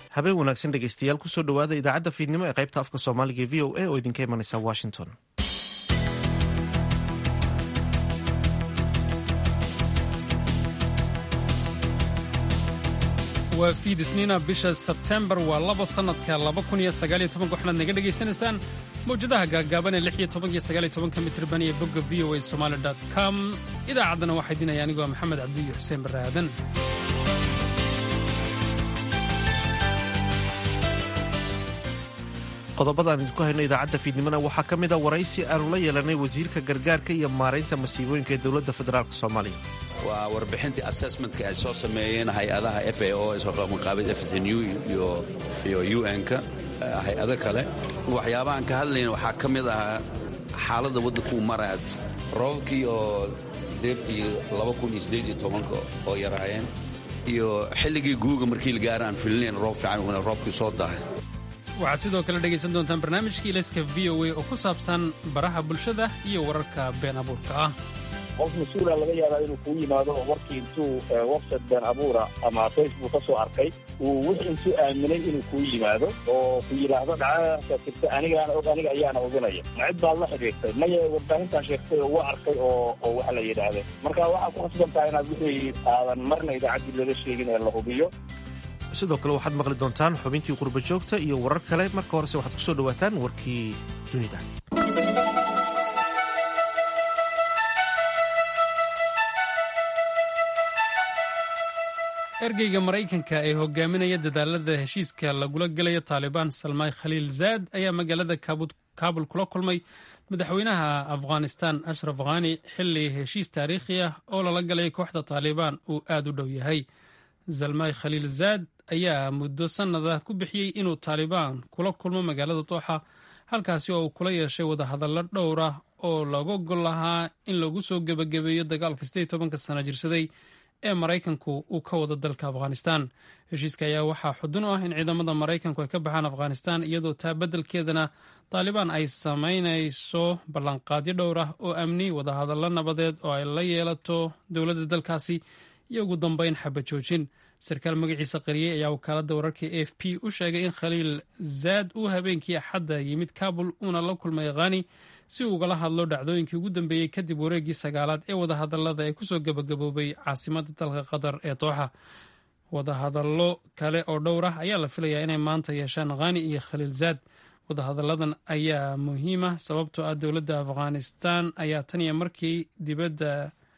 habeen wanaagsan dhegeystayaal kusoo dhowaada idaacadda fiidnimo ee qaybta afka soomaaliga e v o a oo idinka imanaysa washington waa fiid isniina bisha sebtembar waa labo sannadka waxaad naga dhegaysanaysaan mawjadaha gaagaaban ee iyo mitrban iyo bogga v o a somaali com idaacaddana waxaa idinaya anigoo maxamed cabdiyo xuseen barre aadan qodobada aan idinku hayno idaacadda fiidnimona waxaa ka mid a waraysi aanu la yeelanay wasiirka gargaarka iyo maaraynta masiibooyinka ee dowladda federaalk soomaaliya waa warbixintii assessmentka ay soo sameeyeen hay-adaha f a o maqaabid fsnu iyo un-ka hay-ado kale waxyaabahaan ka hadlayna waxaa ka mid ahaa xaaladda waddankuu maraad roobabkii oo deertii oo yaraayeen iyo xilligii guuga markii la gaara aan filinayn roob fiican roobkii soo dahay waxaad sidoo kale dhegaysan doontaan barnaamijkii ilayska v o a oo ku saabsan baraha bulshada iyo wararka been abuurka ah qof mas-uula laga yaabaa inuu kuu yimaado oo warkii intuu website been abuura ama facebook ka soo arkay uu wix intuu aaminay inuu kuu yimaado oo ku yidhaahdo dhacdadaasa jirta anigaana og aniga ayaana oganaya ma cid baad la xidhiirtay maya warbaahintaan sheegtay oo wa arkay oo oo waxa la yidhaahday marka waxaad ku khasbantaha inaad wixii aadan marna idaacaddii laga sheegin ee la hubiyo sidoo kale waxaad maqli doontaan xubintii qurba joogta iyo warar kale marka horese waxaad ku soo dhowaataan warkii dunida ergeyga maraykanka ee hogaaminaya dadaalada heshiiska lagula gelayo taalibaan salmaay khaliil zaad ayaa magaalada kaabul kula kulmay madaxweynaha afghanistan ashraf khani xili heshiis taariikhi ah oo lala galay kooxda taalibaan uu aad u dhow yahay zalmay khaliil zaad ayaa muddo sannada ku bixiyey inuu taalibaan kula kulmo magaalada dooxa halkaasi oo uu kula yeeshay wadahadallo dhowr ah oo looga gol lahaa in lagu soo gebagabeeyo dagaalka sidee tobanka sano jirsaday ee maraykanku uu ka wado dalka afghanistan heshiiska ayaa waxaa xudun u ah in ciidamada maraykanku ay ka baxaan afghanistan iyadoo taa beddelkeedana taalibaan ay samaynayso ballanqaadyo dhowr ah oo amni wadahadallo nabadeed oo ay la yeelato dowladda dalkaasi iyo ugu dambeyn xaba joojin sarkaal magaciisa qariyey ayaa wakaaladda wararka a f p u sheegay in khaliil zaad uu habeenkii axadda yimid kabul uuna la kulmay khani si uu ugala hadlo dhacdooyinkii ugu dambeeyey kadib wareeggii sagaalaad ee wadahadallada ee kusoo gebagaboobay caasimadda dalka qatar ee dooxa wadahadallo kale oo dhowr ah ayaa la filayaa inay maanta yeeshaan khani iyo khaliil zaad wadahadalladan ayaa muhiima sababtoo ah dowladda afghanistan ayaa tan iyo markii dibadda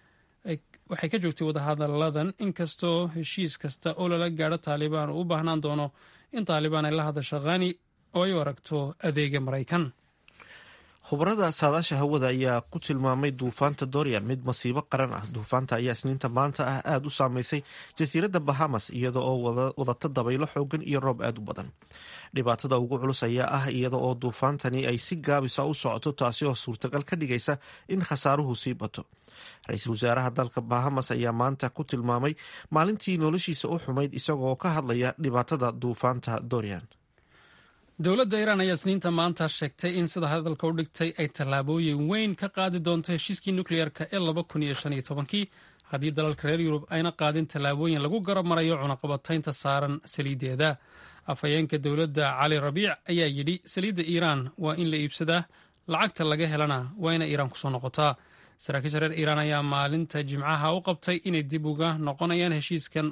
waxay ka joogtay wadahadalladan inkastoo heshiis kasta oo lala gaadho taalibaan uu u baahnaan doono in taalibaan ay la hadasho khani oo ay u aragto adeega maraykan khubarada saadaasha hawada ayaa ku tilmaamay duufaanta dorian mid masiibo qaran ah duufaanta ayaa isniinta maanta ah aada u saameysay jasiiradda bahamas iyada oo wadata dabaylo xoogan iyo roob aada u badan dhibaatada ugu culus ayaa ah iyada oo duufaantani ay si gaabisa u socoto taasi oo suurtagal ka dhigaysa in khasaaruhu sii bato ra-iisul wasaaraha dalka bahamas ayaa maanta ku tilmaamay maalintii noloshiisa u xumayd isagoo ka hadlaya dhibaatada duufaanta dorian dowladda iiraan ayaa isniinta maanta sheegtay in sida hadalka u dhigtay ay tallaabooyin weyn ka qaadi doonto heshiiskii nukliyeerka ee laba kun iyo shan iyo tobankii haddii dalalka reer yurub ayna qaadin tallaabooyin lagu garab marayo cunaqabataynta saaran saliiddeeda afhayeenka dowladda cali rabiic ayaa yidhi saliidda iiraan waa in la iibsadaa lacagta laga helana waa ina iiraan kusoo noqotaa saraakiisha reer iiraan ayaa maalinta jimcaha u qabtay inay dib uga noqonayaan heshiiskan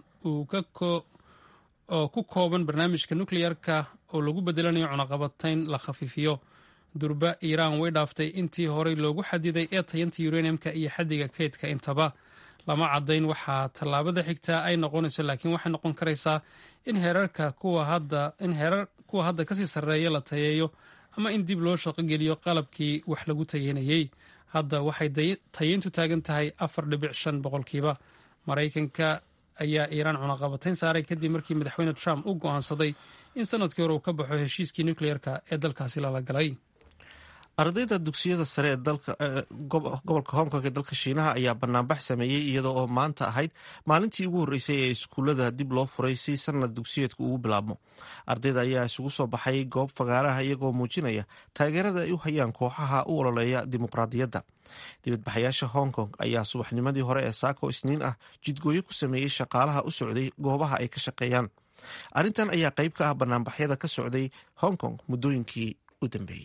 oo ku kooban barnaamijka nukleyerka oo lagu bedelanayo cunaqabatayn la khafiifiyo durba iiraan way dhaaftay intii horey loogu xadiday ee tayanta uraniumka iyo xaddiga kaydka intaba lama caddayn waxaa tallaabada xigtaa ay noqonayso laakiin waxay noqon karaysaa in heerarka in heerar kuwa hadda kasii sarreeya la tayeeyo ama in dib loo shaqogeliyo qalabkii wax lagu tayeynayey hadda waxay tayeyntu taagan tahay afar dhibic shan boqolkiiba maraykanka ayaa iiraan cunaqabatayn saaray kadib markii madaxweyne trump u go'aansaday in sanadkii hore uu ka baxo heshiiskii nukleyerka ee dalkaasi lala galay ardayda dugsiyada sare ee gobolka hong kong ee dalka shiinaha ayaa banaanbax sameeyey iyada oo maanta ahayd maalintii ugu horreysay ee iskuullada dib loo furay si sanad dugsiyeedka ugu bilaabmo ardayda ayaa isugu soo baxay goob fagaaraha iyagoo muujinaya taageerada ay u hayaan kooxaha u ololeeya dimuqraadiyadda dibadbaxayaasha hong kong ayaa subaxnimadii hore ee saako isniin ah jidgooyo ku sameeyey shaqaalaha u socday goobaha ay ka shaqeeyaan arrintan ayaa qayb ka ah banaanbaxyada ka socday hong kong muddooyinkii u dambeeyey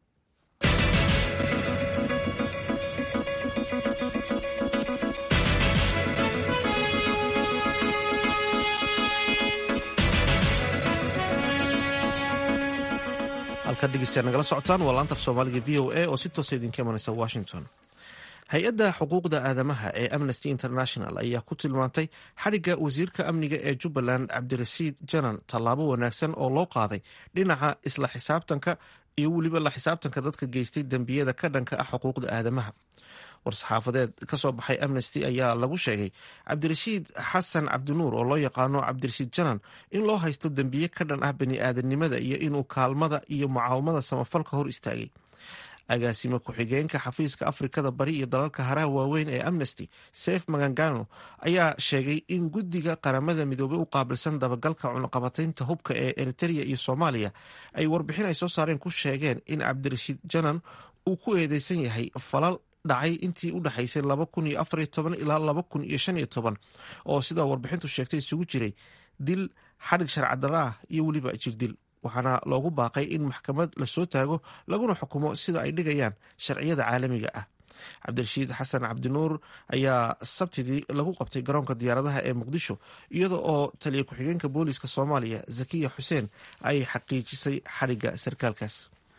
halkaad dhegeystayaa nagala socotaan waa laanta af soomaaliga v o a oo si toosa idinka imanaysa washington hay-adda xuquuqda aadamaha ee amnesty international ayaa ku tilmaantay xadhigga wasiirka amniga ee jubbaland cabdirasiid janan tallaabo wanaagsan oo loo qaaday dhinaca isla xisaabtanka iyo weliba la xisaabtanka dadka geystay dembiyada ka dhanka ah xuquuqda aadamaha war-saxaafadeed ka soo baxay amnesty ayaa lagu sheegay cabdirashiid xasan cabdinuur oo loo yaqaano cabdirashiid janan in loo haysto dembiye ka dhan ah bani-aadanimada iyo inuu kaalmada iyo mucaawamada samafalka hor istaagay agaasime ku-xigeenka xafiiska afrikada bari iyo dalalka haraha waaweyn ee amnesty sef magangano ayaa sheegay in guddiga qaramada midoobey u qaabilsan dabagalka cunaqabataynta hubka ee eritrea iyo soomaaliya ay warbixin ay soo saareen ku sheegeen in cabdirashiid janan uu ku eedeysan yahay falal dhacay intii u dhexaysay laba kun iyo afariyo toban ilaa laba kun iyo shan iyo toban oo sidaa warbixintu sheegtay isugu jiray dil xadhig sharcadara ah iyo weliba jirdil waxaana loogu baaqay in maxkamad lasoo taago laguna xukumo sida ay dhigayaan sharciyada caalamiga ah cabdirashiid xasan cabdinuur ayaa sabtidii lagu qabtay garoonka diyaaradaha ee muqdisho iyada oo taliya ku-xigeenka booliiska soomaaliya zakiya xuseen ay xaqiijisay xadhigga sarkaalkaas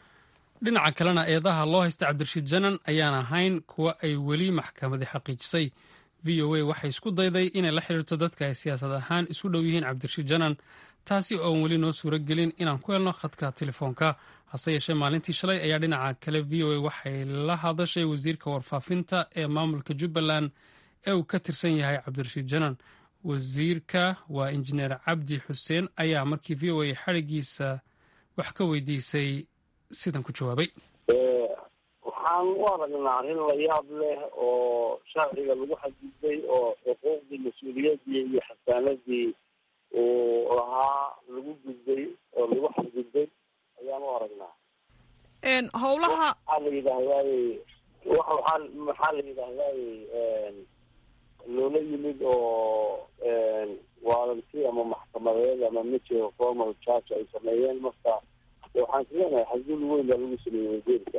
dhinaca kalena eedaha loo haysta cabdirashiid janan ayaan ahayn kuwa ay weli maxkamadi xaqiijisay v o a waxay isku dayday inay la xiriirto dadka ay siyaasad ahaan isu dhow yihiin cabdirashiid janan taasi oon weli noo suuro gelin inaan ku helno khadka telefoonka hase yeeshee maalintii shalay ayaa dhinaca kale v o a waxay la hadashay wasiirka warfaafinta ee maamulka jubbaland ee uu ka tirsan yahay cabdirashiid janan wasiirka waa injineer cabdi xuseen ayaa markii v o a xadhigiisa wax ka weydiisay sidan ku jawaabay waxaan u aragnaa arrin la yaab leh oo sharciga lagu xadgudbay oo xuquuqdii mas-uuliyaddii iyo xasaanadii uu lahaa lagu gudbay oo lagu xadgudbay ayaan u aragnaa howlaha waxaa la yidhahdaaye waaa maxaa la yidhahdaaye loola yimid oo waalanti ama maxkamadeed ama major formal charge ay sameeyeen marka waxaan islenahay xadgud weyn baa lagu sameeyey wasiirka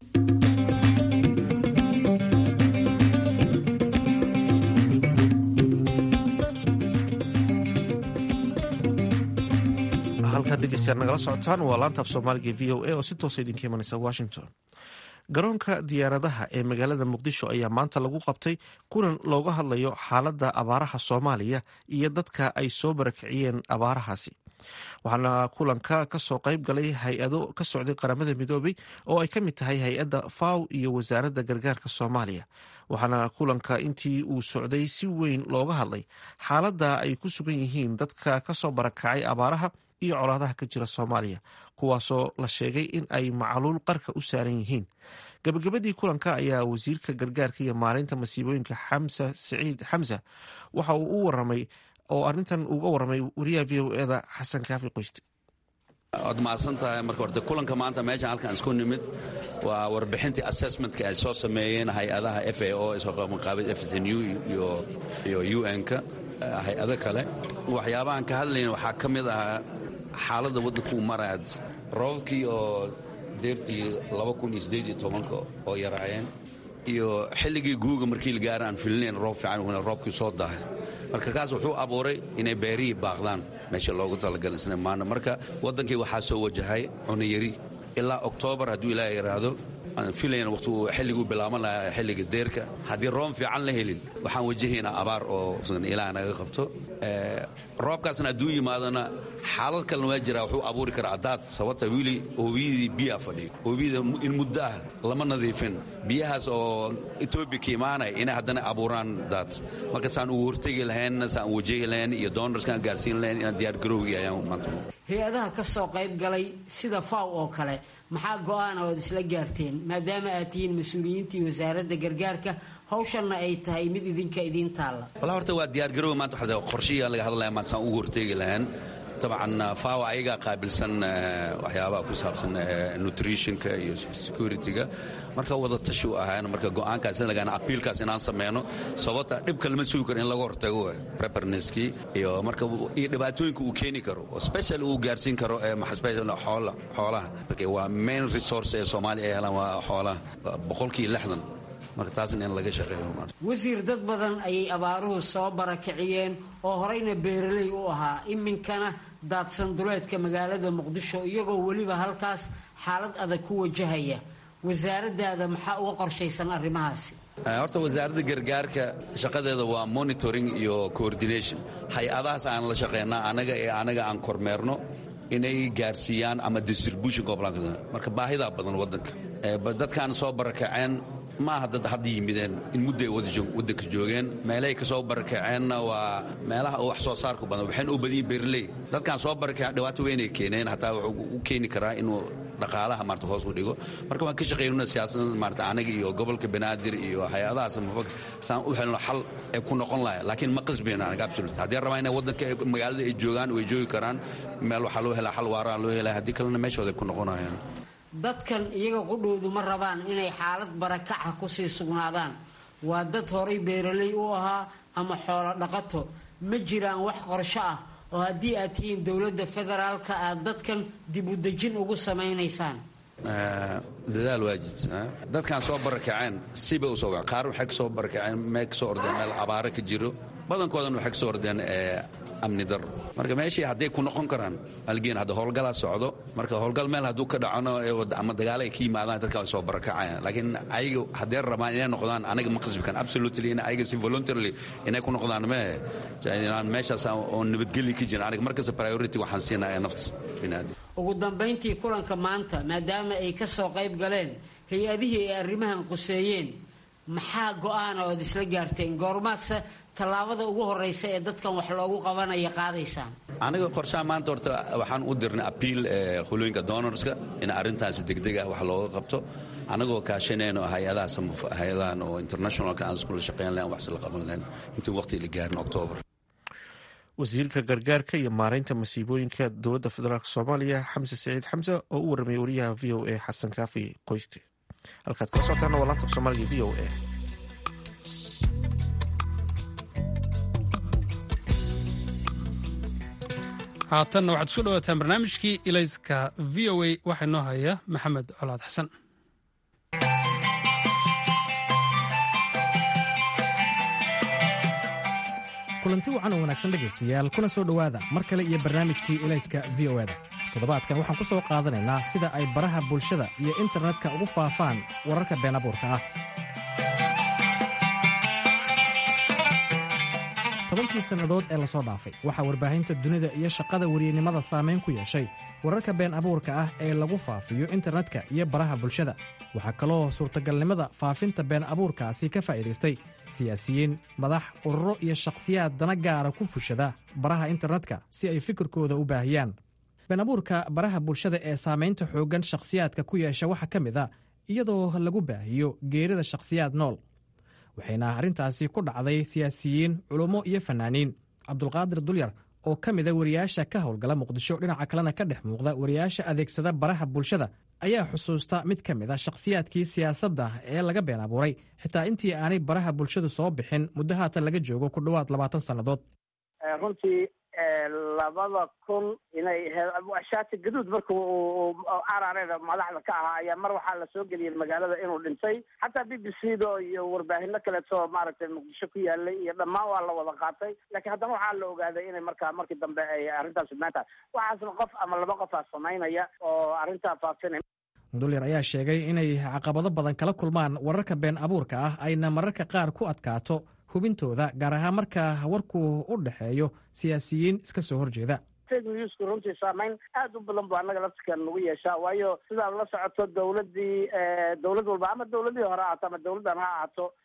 halkaad dhegeystayaal nagala socotaan waa laanta af soomaaliga v o a oo si toosa idinka imanaysa washington garoonka diyaaradaha ee magaalada muqdisho ayaa maanta lagu qabtay kulan looga hadlayo xaaladda abaaraha soomaaliya iyo dadka ay soo barakiciyeen abaarahaasi waxaana kulanka kasoo qayb galay hay-ado ka socday qaramada midoobay oo ay ka mid tahay hay-adda faw iyo wasaaradda gargaarka soomaaliya waxaana kulanka intii uu socday si weyn looga hadlay xaaladda ay ku sugan yihiin dadka kasoo barakacay abaaraha iyo colaadaha ka jira soomaaliya kuwaasoo la sheegay in ay macaluul qarka u saaran yihiin gabagabadii kulanka ayaa wasiirka gargaarka iyo maalinta masiibooyinka xamsa siciid xamsa waxa uu u waramay oo arrintan uga waramay wariyaha v o eda xasan kaafi qoyste waad mahadsan tahay marka horte kulanka maanta meeshan halkaan isku nimid waa warbixintii assessmentka ay soo sameeyeen hay-adaha f a o isqaabid fsnu iyo u n-ka hay-ado kale waxyaabahan ka hadlayna waxaa ka mid ahaa xaaladda waddankuu maraad roobabkii oo deertii oo yaraayeen iyo xilligii guuga markii la gaara aan filinayn roob fiican roobkii soo dahay marka kaas wuxuu abuuray inay beerihii baaqdaan meesha loogu talagalay isna maana marka waddankii waxaa soo wajahay cunayari ilaa oktoobar hadduu ilaaha yidhaahdo aan filayn waqti uu xilliguu bilaaban lahaa xilliga deerka haddii room fiican la helin waxaan wajahaynaa abaar oo ilaah naga qabto roobkaasna hadduu yimaadona xaalad kalena waa jiraa wuxuu abuuri karaa daad sababta wili oobiyadii biyaa fadhiyo oobiyada in muddo ah lama nadiifin biyahaas oo etoobiya ka imaanaya inay haddana abuuraan daad marka saan ugu hortegi lahayn saan wajahi lahayn iyo donarskaan gaarsiin lahayn inaan diyaar garowgi ayaan maanta hay-adaha ka soo qayb galay sida faw oo kale maxaa go-aan ood isla gaarteen maadaama aad tihiin mas-uuliyiintii wasaaradda gargaarka hawshanna ay tahay mid idinka idiin taalla walla horta waa diyaargarowga maanta waxaa qorshiyaa laga hadlaya maanta saan ugu horteegi lahayn dabcan fawa ayagaa qaabilsan waxyaabaha ku saabsan nutritionka iyo securityga marka wada tashi u ahaan marka go'aankaas lagaan apiilkaas inaan sameyno sababta dhibka lama sugi karo in laga hortago preparneskii iyo marka iyo dhibaatooyinka uu keeni karo oo special uu gaarsiin karo xoolaha marka waa main resource ee soomaaliya ay helaan waa xoolaha boqolkii lixdan marka taasna in laga shaqeeyo wasiir dad badan ayay abaaruhu soo barakiciyeen oo horeyna beeraley u ahaa iminkana daadsan duleedka magaalada muqdisho iyagoo weliba halkaas xaalad adag ku wajahaya wasaaradaada maxaa uga qorshaysan arrimahaasi horta wasaaradda gargaarka shaqadeeda waa monitoring iyo coordination hay-adahaas aan la shaqeynaa anaga ee anaga aan kormeerno inay gaarsiiyaan ama distribution marka baahidaa badan wadanka dadkaan soo barakaceen maaha dad hadda yimideen in mudday wadanka joogeen meelahay kasoo barakaceenna waa meelaha wax soo saarku badan waxayna u badiyin beerley dadkaan soo barakaceen dhibaato weynay keeneen hataa wuxuu u keeni karaa inuu dhaqaalaha maarta hoos u dhigo marka waan ka shaqeynuna siyaasadda maarta anaga iyo gobolka banaadir iyo hay-adahaas saan u helno xal ay ku noqon lahay laakiin ma qasbayno anaga absolute haddii rabaa inay wadanka magaalada ay joogaan way joogi karaan meel waxaa loo helaa xal waaraan loo helaa haddii kalena meeshooda ay ku noqonayaan dadkan iyaga qudhoodu ma rabaan inay xaalad barakaca kusii sugnaadaan waa dad horay beeraley u ahaa ama xoolo dhaqato ma jiraan wax qorsho ah oo haddii aad tihiin dowladda federaalka aad dadkan dib u dejin ugu samaynaysaan dadaal waajid dadkaan soo barakaceen sibay usoo qaar waxay kasoo barakaceen mee kasoo ordeen meel abaaro ka jiro badankoodan waxay kasoo ordeen amni daro marka meeshii hadday ku noqon karaan algeen hadda howlgalaa socdo marka howlgal meel hadduu ka dhacano ama dagaalo ay ka yimaadaan dadka way soo barakacayaan laakiin ayaga hadday rabaan inay noqdaan anaga ma qasbikan absolutely in ayaga si voluntarily inay ku noqdaan mee inaan meeshaas oo nabadgeli ka jirin aniga markasta priority waxaan siinaya nafta binaadam ugu dambayntii kulanka maanta maadaama ay ka soo qayb galeen hay-adihii ay arrimahan quseeyeen maxaa go-aana ood isla gaarteen goormaadse tallaabada ugu horeysa ee dadkan wax loogu qabanaya qaadaysaan aniga qorshaha maanta horta waxaan u dirnay apiil hulooyinka donorska in arrintaasi degdeg ah wax looga qabto anagoo kaashanayno hay-adahaas hay-adahan oo internationalka aan iskula shaqeyn lahen wax isla qaban lahen intii waqti la gaarin octoobar wasiirka gargaarka iyo maareynta masiibooyinka dowladda federaalk soomaaliya xamse saciid xamse oo u warramay wariyaha v o a xasan kaafi qoyste halkaad kala socotaana waa laanta soomaaliga v o a haatanna waxaad isku dhawaataan barnaamijkii ilayska v o a waxaa inoo haya maxamed colaad xasan kulanti wacan oo wanaagsan dhegaystayaal kuna soo dhowaada mar kale iyo barnaamijkii ilayska v o eda toddobaadkan waxaan ku soo qaadanaynaa sida ay baraha bulshada iyo internetka ugu faafaan wararka been abuurka ah tobankii sannadood ee lasoo dhaafay waxaa warbaahinta dunida iyo shaqada weriyenimada saamayn ku yeeshay wararka been abuurka ah ee lagu faafiyo internetka iyo baraha bulshada waxaa kaloo suurtagalnimada faafinta been abuurkaasi ka faa'iidaystay siyaasiyiin madax ururo iyo shakhsiyaad dana gaara ku fushada baraha internetka si ay fikirkooda u baahiyaan been abuurka baraha bulshada ee saamaynta xooggan shakhsiyaadka ku yeesha waxaa ka mid a iyadoo lagu baahiyo geerida shakhsiyaad nool waxayna arrintaasi ku dhacday siyaasiyiin culummo iyo fannaaniin cabdulqaadir dulyar oo ka mida wariyaasha ka howlgala muqdisho dhinaca kalena ka dhex muuqda wariyaasha adeegsada baraha bulshada ayaa xusuusta mid ka mid a shakhsiyaadkii siyaasadda ee laga been abuuray xitaa intii aanay baraha bulshadu soo bixin muddo haatan laga joogo ku dhowaad labaatan sannadood runtii labada kun inay shaati gaduud marka uu arareeda madaxda ka ahaa ayaa mar waxaa la soo geliyay magaalada inuu dhintay xataa b b c da iyo warbaahino kaleeto maaragtay muqdisho ku yaalay iyo dhammaan waa la wada qaatay laakiin haddana waxaa la ogaaday inay markaa markii dambe ay arrintaas maanta waxaasna qof ama laba qof aa samaynaya oo arrintaa faafinay dulyar ayaa sheegay inay caqabado badan kala kulmaan wararka been abuurka ah ayna mararka qaar ku adkaato hubintooda gaar ahaan marka warku u dhexeeyo siyaasiyiin iska soo horjeeda fake newsku runtii saamayn aad u badan bu annaga laftikan nagu yeeshaa waayo sidaad la socoto dowladdii dowlad walba ama dowladihii hore ahaato ama dowladdan ha ahaato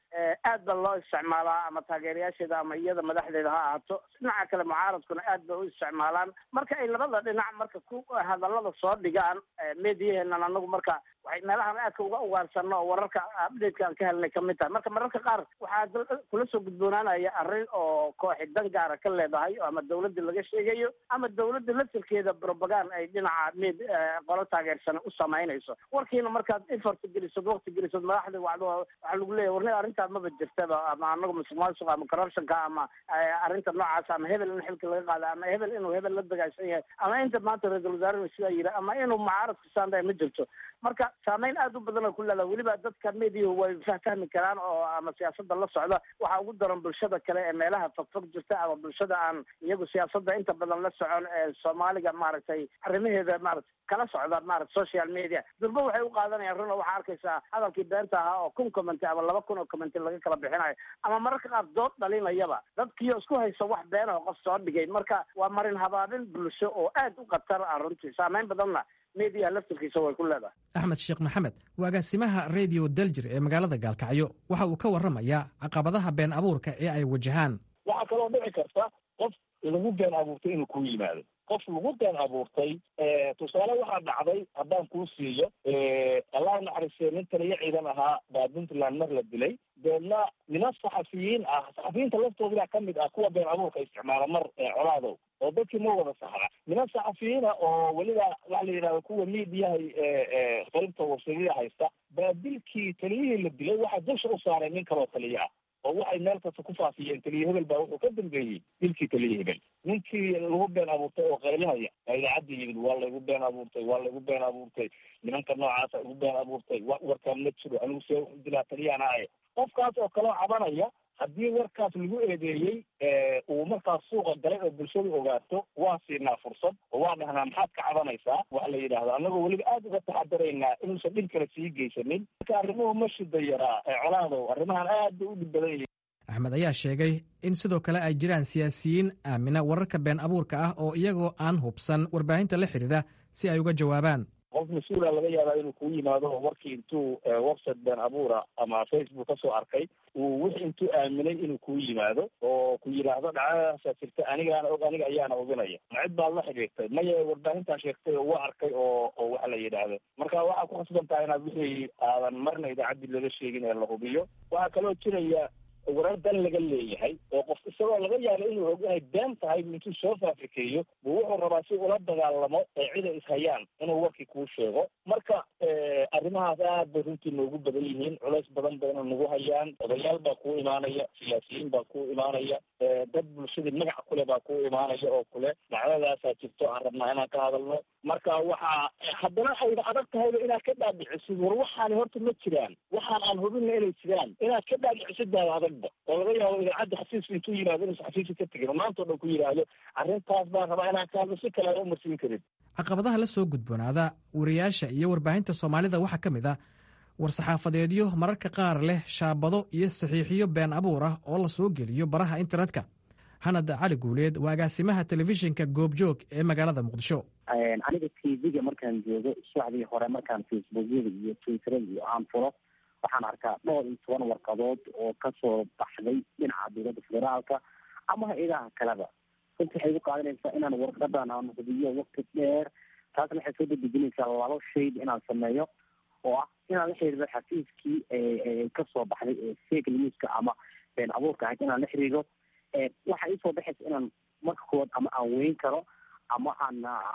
aad ba loo isticmaalaa ama taageerayaasheeda ama iyada madaxdeeda ha ahaato dhinaca kale mucaaradkuna aad bay u isticmaalaan marka ay labada dhinac marka ku hadalada soo dhigaan mediyaheena anagu marka waxay meelahan aadka uga ugaarsano oo wararka updateka aan ka helnay kamid tahay marka mararka qaar waxaa kula soo gudboonaanaya arrin oo kooxi dan gaara ka leedahay ama dawladda laga sheegayo ama dawladda laftirkeeda propagan ay dhinaca med qolo taageersana u samaynayso warkiina markaad effort gelisad wakti gelisad madaxda wacdo waxaa lagu leeyahy warni arrintaa maba jirtaba ama anaga musuq maasuqa ama corruptionka ama arrinta noocaas ama hebel in xilka laga qaada ama hebel inuu hebel la dagaagsan yahay ama inta maanta ra-isul wasaarena sidaa yidhi ama inuu mucaaradka saandahay ma jirto marka saameyn aad u badan oo ku leedaha weliba dadka mediyahu way fahfahmi karaan oo ama siyaasada la socda waxaa ugu daran bulshada kale ee meelaha fogfog jirta ama bulshada aan iyagu siyaasada inta badan la socon ee soomaaliga maaragtay arrimaheeda maarata kala socda maarata social media durba waxay u qaadanayaan run oo waxaa arkaysaa hadalkii beenta ahaa oo kun commenty ama laba kun oo commenty laga kala bixinayo ama mararka qaar dood dhalinayaba dadkiio isku haysa wax beenaho qof soo dhigay marka waa marin habaabin bulsho oo aad u khatar ah runtii saameyn badanna mediyaha laftirkiisa way ku leedahay axmed sheekh maxamed waa agaasimaha radio daljir ee magaalada gaalkacyo waxa uu ka warramayaa caqabadaha been abuurka ee ay wajahaan waxaa kaloo dhici karta qof lagu been abuurtay inuu ku yimaado qof lagu been abuurtay tusaale waxaa dhacday haddaan kuu siiyo allah naxariistee nin taliyo ciidan ahaa baa puntland mar la dilay deedna niman saxafiyiin ah saxafiyiinta laftooda ka mid ah kuwa been abuurka isticmaala mar colaadow oo dadkii ma wada saxda niman saxafiyiina oo weliba waxa la yidhahda kuwa miidiyaha qaybta warshadida haysta baa dilkii taliyihii la dilay waxaa dusha u saaray nin kaloo taliyo ah oo waxay meel kasta ku faafiyeen taliye hebel baa wuxuu ka dambeeyey dilkii taliye hebel ninkii lagu been abuurtay oo qaylinaya baa idaacadda yimid waa laygu been abuurtay waa laygu been abuurtay nimanka noocaasa igu been abuurtay wa warkaan ma jiro anigu see dilaa taliyahana ahe qofkaas oo kaloo cabanaya haddii warkaas lagu eedeeyey uu markaas suuqa galay oo bulshadu ogaato waa siinaa fursad oo waa dhahnaa maxaad ka cabanaysaa waxa la yidhahdo annagoo weliba aad uga taxadaraynaa inuusan dhib kale sii geysanin marka arrimuhu ma shida yaraa colaadow arrimahan aad bay u dhib badan yihiin axmed ayaa sheegay in sidoo kale ay jiraan siyaasiyiin aamina wararka been abuurka ah oo iyagoo aan hubsan warbaahinta la xidhiidha si ay uga jawaabaan qof mas-uula laga yaabaa inuu kuu yimaado oo warkii intuu website been abuura ama facebook kasoo arkay uu wix intuu aaminay inuu kuu yimaado oo ku yidhaahdo dhacdadaasaa jirta anigaana og aniga ayaana hubinaya ma cid baad la xidhiirtay maya warbaahintaa sheegtay oo waa arkay oo oo waxa la yidhaahdo marka waxaa ku khasban tahay inaad wixii aadan marna idaacaddii laga sheegin ee la hubiyo waxaa kaloo jiraya warar dan laga leeyahay oo qof isagoo laga yaabo inuu og inay been tahay intuu soo faafrikeeyo buu wuxuu rabaa si ula dagaalamo ee ciday ishayaan inuu warkii kuu sheego marka arrimahaas aad bay runtii noogu badan yihiin culays badan bayna nagu hayaan odayaal baa kuu imaanaya siyaasiyiin baa kuu imaanaya dad bulshadii magac kule baa kuu imaanaya oo kule dhacdadaasaa jirto aan rabnaa inaan ka hadalno marka waxaa haddana ayna adag tahayba inaad ka dhaadhicisid war waxaani horta ma jiraan waxaan aan hubinna inay jiraan inaad ka dhaadhicisid baa adagba oo laga yaabo idaacadda xafiiska intuu yimaado inuusan xafiiska ka tegin oo maanta o dhan ku yidhaahdo arrintaas baan rabaa inaan ka hadlo si kale aan umarsiin karin caqabadaha la soo gudboonaada wariyaasha iyo warbaahinta soomaalida waxaa ka mid ah war-saxaafadeedyo mararka qaar leh shaabado iyo saxiixiyo been abuur ah oo la soo geliyo baraha internetka hanad cali guuleed waa agaasimaha telefishinka goobjoog ee magaalada muqdisho aniga tv-ga markaan joogo subaxdii hore markaan facebookyada iyo twitterada iyo aan fulo waxaan arkaa dhowr iyo toban warqadood oo kasoo baxday dhinaca dowladda federaalka ama hay-adaha kaleba runti waxay igu qaadanaysaa inaan warqadan aan hubiyo wakti dheer taasna waxay soo dadejinaysaa laba shayd inaan sameeyo oo ah inaan la xiriiro xafiiskii kasoo baxday ee fake newska ama been abuurka ahayd inaan la xiriiro waxa iisoo baxaysa inaan marka kood ama aan weyn karo ama aan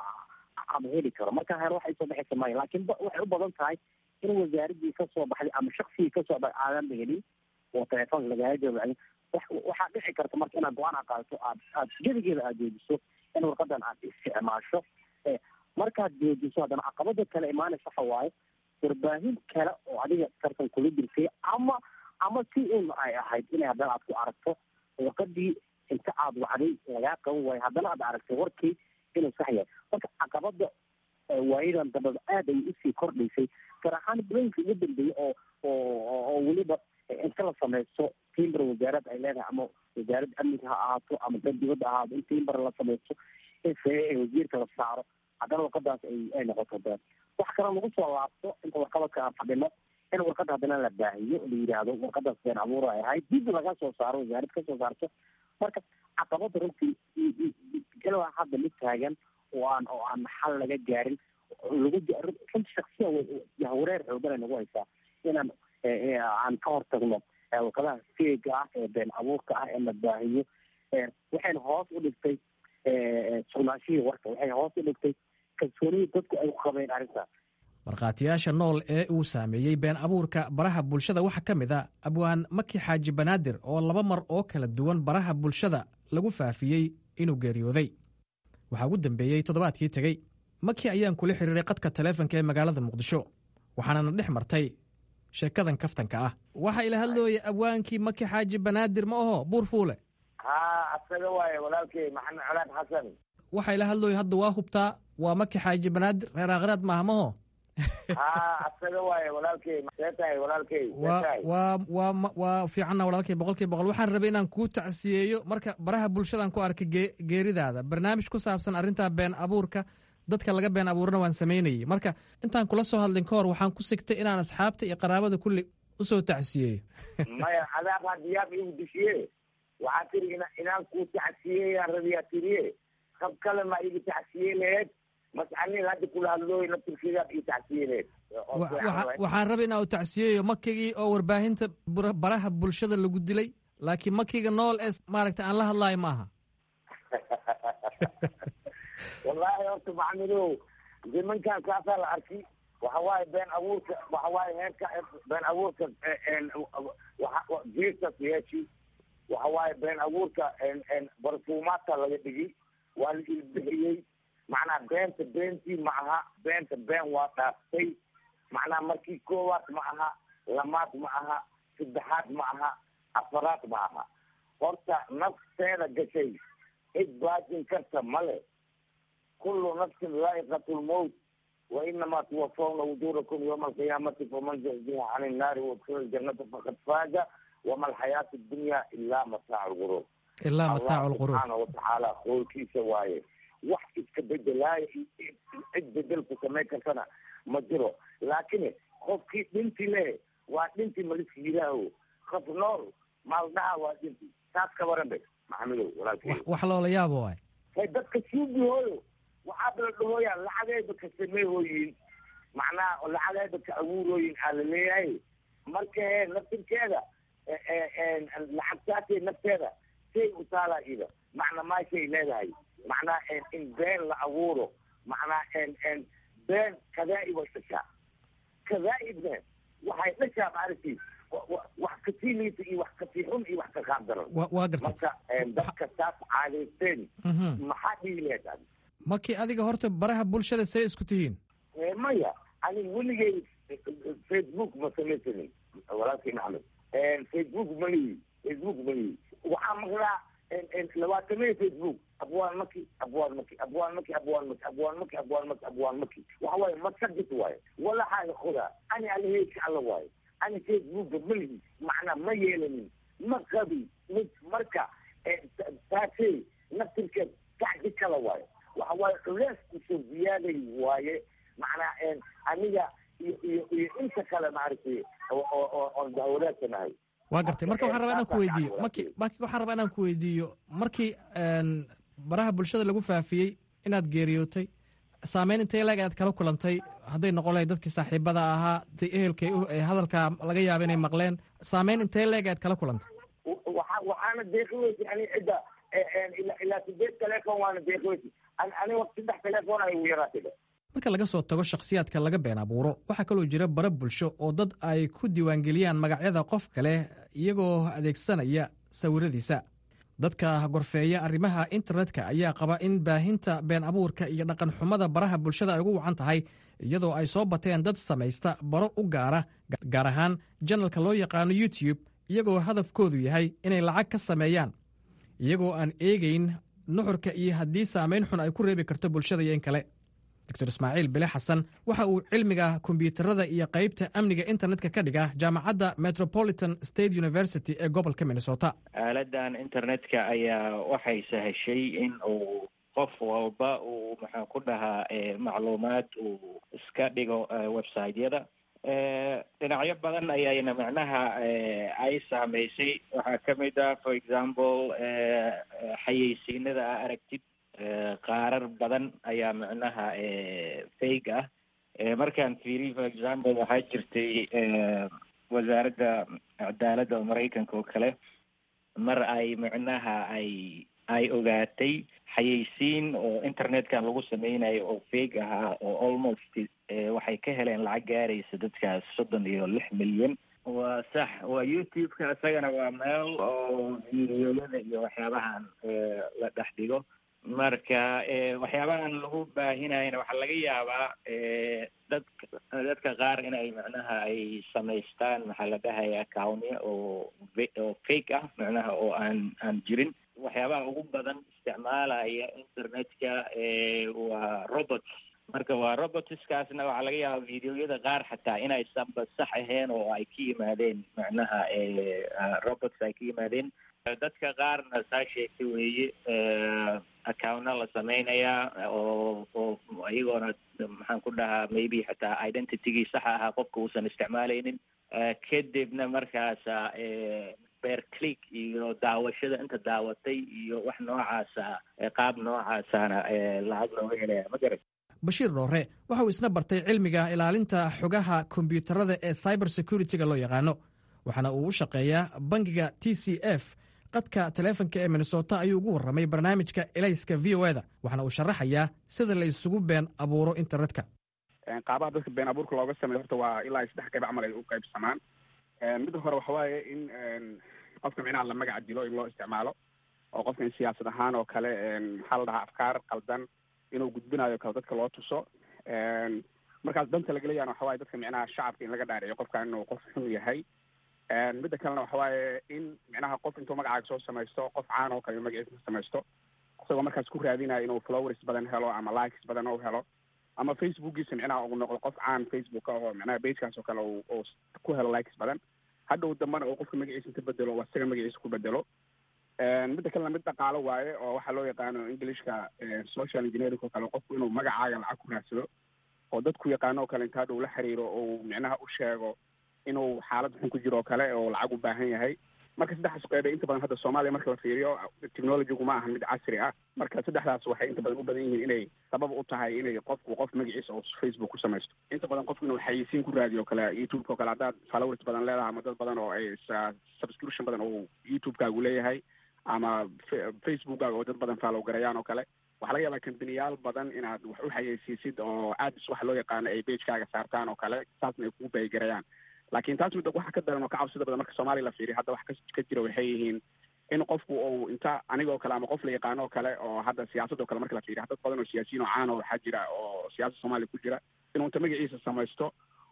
ama heli karo marka hore waxa isoo baxaysa maya laakiin waxay u badan tahay in wasaaradii kasoo baxday ama shaksigii kasoo baxay aadan la helin oo telefoonka lagaala jawaabay waxaa dhici karta marka inaad go-aan a qaadato aad aad gedigeeda aad joojiso in warqadan aad isticmaasho markaad joojiso haddana caqabada kale imaanaysa waxa waaye warbaahin kale oo adiga tartan kula jirtay ama ama si un ay ahayd inay haddana aad ku aragto warqadii inta aad wacday lagaa qaban waayo haddana aad aragtay warkii inuu sax yahay marka caqabada waayadan dambada aad ay usii kordhaysay gaar ahaan bulooyinka ugu dambeeyay oo oo oo weliba inta la sameysto timber wasaarad ay leedahay ama wasaaradda amniga ha ahaato ama dad dibadda ahaato in timber la sameysto in see wasiirka la saaro haddana warqadaas ay ay noqoto de wax kale lagu soo laabto inta warqabadka aan fadhino in warqadda haddana la baahiyo la yidhaahdo warqadaas been abuur ay ahayd dib laga soo saaro wasaarad ka soo saarto marka caqabada runtii ilaa hadda mid taagan oo aan oo aan xal laga gaarin lagu runti shaksiya yahwareer xoogan ay nagu haysaa inaan aan ka hortagno warqadaha feega ah ee been abuurka ah ee la baahiyo waxayna hoos u dhigtay sugnaashihii warka waxay hoos u dhigtay kalsoonidii dadku ay ku qabeen arrintaas markhaatiyaasha nool ee uu saameeyey been abuurka baraha bulshada waxaa ka mid a abwaan maki xaaji banaadir oo laba mar oo kala duwan baraha bulshada lagu faafiyey inuu geeriyooday waxaa ugu dambeeyey toddobaadkii tegey maki ayaan kula xiriiray qadka taleefonka ee magaalada muqdisho waxaanana dhex martay sheekadan kaftanka ah waxaa ila hadlooya abwaankii maki xaaji banaadir ma aho buur fuule ha asaga waaye walaalkey maxamed colaad xasan waxaa ila hadlooya hadda waa hubtaa waa maki xaaji banaadir reer aakhiraad maaha maho ha asaga waaye walaalkey see tahay walaalkey waa waa waa waa fiicanna walaalkay boqolkiiba boqol waxaan rabay inaan kuu tacsiyeeyo marka baraha bulshadan ku arkay gee geeridaada barnaamij ku saabsan arrintaa been abuurka dadka laga been abuurna waan samaynayey marka intaan kula soo hadlin ka hor waxaan ku sigtay inaan asxaabta iyo qaraabada kulli usoo tacsiyeeyo maya adaab hadiyaab igu dishiye waxaa tiri inaan kuu tacsiyeyaan rabiyaa tiriye qab kale ma iga tacsiye laheed mascanin hadda kula hadlooy naftirkeedaad ii tacsiye laheed waxaan rabay inaan u tacsiyeeyo makigii oo warbaahinta baraha bulshada lagu dilay laakiin makiga nool ee maaragta aan la hadlaayo maaha wallaahi horta maxamedow nimankan kaasaa la arki waxa waaye been abuurka waxa waaye heerka been abuurka jiirtas yeeshi waxa waaye been abuurka barfuumaadka laga dhigi waa la ilbixiyey macnaha beenta beentii ma aha beenta been waa dhaaftay macnaha markii koowaad ma aha lamaad ma aha saddexaad ma aha afaraad ma aha horta nafteeda gashay cid baajin karta male kullu nafsin daa'iqatu lmowt wa inamaa tuwafawna wujuurakum yawma alqiyaamati faman zuxziha cani innaari waudkhila aljanata faqad faaza wama alxayaatu addunya ilaa mataacu lguruur ilaa mataacu lguruur subxaana watacaala qoolkiisa waaye wax iska bedelaayo cid bedelku samayn kartana ma jiro laakiin qofkii dhinti le waa dhinti maliska yidaaho qof nool maaldhaha waa dhinti taas ka waran be maxamedow walaalkey wax loola yaabo waay hay dadka suugihooyo waxaaba la dhahooyaa lacagayba ka sameehooyin macnaha lacagayba ka abuurooyin aa la leeyahay marka he naftirkeeda lacagtaasay nafteeda say u taalaa ida macna maashay leedahay macnaha in been la abuuro macnaha been kadaa-ib way dhashaa kadaa-ibna waxay dhashaa maaragtay wax kasii liita iyo wax kasii xun iyo wax ka qaab daran waa gartay marka dadka taas caadaysteen maxaa dhihi laheed adi maki adiga horta baraha bulshada see isku tihiin maya anig weligay facebook ma samaysanin walaalkii maxamed facebook malihi facebook malihi waxaa maqlaa labaatamaya facebook abwaan maki abwaan maki abwaan maki abwaan maki abwaan maki abwaan maki abwaan maki waxa waaye masagit waaye walaxaaga qodaa ani alaheyka alla waaye ani facebooka malihi macnaa ma yeelanin ma qabi mid marka taasey naftirkeed kacdi kala waaye waxa waaye culees kusoo ziyaaday waaye macnaa aniga iyo iyo iyo inta kale maaragtay oon dahwalaasanahay waa gartay marka waxaan rabaa inaan ku weydiiyo marki marki waxaan rabaa inaan ku weydiiyo markii baraha bulshada lagu faafiyey inaad geeriyootay saameyn intay leeg aad kala kulantay hadday noqon lahayd dadkii saaxiibada ahaa si ehelkay hadalkaa laga yaaba inay maqleen saameyn intay leeg aad kala kulantay waxa waxaana deeqi weysa ani cidda ilaa sideed teleefon waana deeqi weysa ani saddex teleefon ay ugu yaraatay marka laga soo tago shakhsiyaadka laga been abuuro waxaa kaloo jira bara bulsho oo dad ay ku diiwaangeliyaan magacyada qof kale iyagoo adeegsanaya sawiradiisa dadka gorfeeya arrimaha internetka ayaa qaba in baahinta been abuurka iyo dhaqan xumada baraha bulshada ay ugu wacan tahay iyadoo ay soo bateen dad samaysta baro u gaara gaar ahaan janalka loo yaqaano youtube iyagoo hadafkoodu yahay inay lacag ka sameeyaan iyagoo aan eegayn nuxurka iyo haddii saamayn xun ay ku reebi karto bulshada iyo in kale doctor ismaaciil bile xasan waxa uu cilmiga kombiyuutarada iyo qaybta amniga internetka ka dhiga jaamacadda metropolitan state university ee gobolka minnesota aaladan internetka ayaa waxay sahashay in uu qof walba uu maxaan ku dhahaa macluumaad uu iska dhigo websiteyada dhinacyo badan ayayna macnaha ay saameysay waxaa kamid ah for example xayeysiinada a aragtid qaarar badan ayaa macnaha fake ah markaan fiiriy for example waxaa jirtay wasaaradda cadaaladda oo maraykanka oo kale mar ay macnaha ay ay ogaatay xayeysiin oo internetkan lagu sameynayo oo fake ahaa oo almost waxay ka heleen lacag gaaraysa dadkaas soddon iyo lix milyan waa sax waa youtube-ka isagana waa meel oo videoyada iyo waxyaabahan la dhex dhigo marka waxyaabahan lagu baahinayana waxaa laga yaabaa dad dadka qaar inay macnaha ay samaystaan maxaa la dhahaya accounnya oo oo fake ah macnaha oo aan aan jirin waxyaabaha ugu badan isticmaalaya internetka waa robots marka waa robotskaasna waxaa laga yaabaa videoyada qaar xataa inaysanba sax ahayn oo ay ka yimaadeen macnaha robots ay ka yimaadeen dadka qaarna saa sheegtay weeye accountna la sameynayaa oo oo iyagoona maxaan ku dhahaa maybe xataa identitygii saxa ahaa qofka uusan isticmaaleynin kadibna markaasa beer click iyo daawashada inta daawatay iyo wax noocaasa qaab noocaasana lacag looga helaya ma garat bashiir dhoore waxa uu isna bartay cilmiga ilaalinta xogaha kombiyuutarada ee cyber security-ga loo yaqaano waxaana uu u shaqeeyaa bangiga t c f qadka taleefonka ee minnesota ayuu ugu warramay barnaamijka elayska v o eda waxaana uu sharaxayaa sida la isugu been abuuro internetka qaabaha dadka been abuurka looga sameeyo horta waa ilaa saddex qayb camal ay u qaybsamaan midda hore waxa waaye in qofka micnaha la magaca dilo in loo isticmaalo oo qofka in siyaasad ahaan oo kale maxaa la dhahaa afkaar qaldan inuu gudbinayo kale dadka loo tuso markaas danta lagaleeyana waxa waaye dadka micnaha shacabka in laga dhaadhiciyo qofka inuu qof xun yahay midda kalena waxa waaye in micnaha qof intuu magacaaga soo samaysto qof caan oo kale magaciisa samaysto isagoo markaas ku raadinayo inuu flowers badan helo ama likes badan u helo ama facebookiisa micnaha uu noqdo qof caan facebook oo micnaha bagekaas oo kale uu ku helo likes badan hadhow dambana uu qofka magaciisa inta bedelo oo isaga magaciisa ku bedelo midda kalena mid dhaqaalo waaye oo waxaa loo yaqaano englishka social engineering oo kale qofku inuu magacaaga lacag ku raadsado oo dadku yaqaano oo kale inta hadhow la xiriiro oo micnaha u sheego inuu xaalad xun ku jiro oo kale oo lacag u baahan yahay marka saddexdaas qeybe inta badan hadda soomaaliya marka la fiiriyo technologygu ma ahan mid casri ah marka saddexdaas waxay inta badan u badan yihiin inay sabab u tahay inay qofku qof magaciisa oo facebook ku samaysto inta badan qofku inuu xayeysiin ku raadiyo o kale youtube-ka o kale haddaad followers badan leedahay ama dad badan oo ay subscription badan oo youtube-kaagu leeyahay ama facebookkaaga oo dad badan follow garayaan oo kale waxaa laga yaabaa kambaniyaal badan inaad wax u xayeysiisid oo ads waxa loo yaqaano ay bagekaaga saartaan oo kale saasna ay kugu baygarayaan laakiin taas midda waxa ka daran oo ka cabsida badan marka soomaaliya la fiiriyo hadda wax ka jira waxay yihiin in qofku uu inta anigoo kale ama qof la yaqaano oo kale oo hadda siyaasadoo kale marka la fiiriyo dad badan oo siyaasiyiin oo caan oo waxaa jira oo siyaasada soomaaliya ku jira inuu inta magaciisa samaysto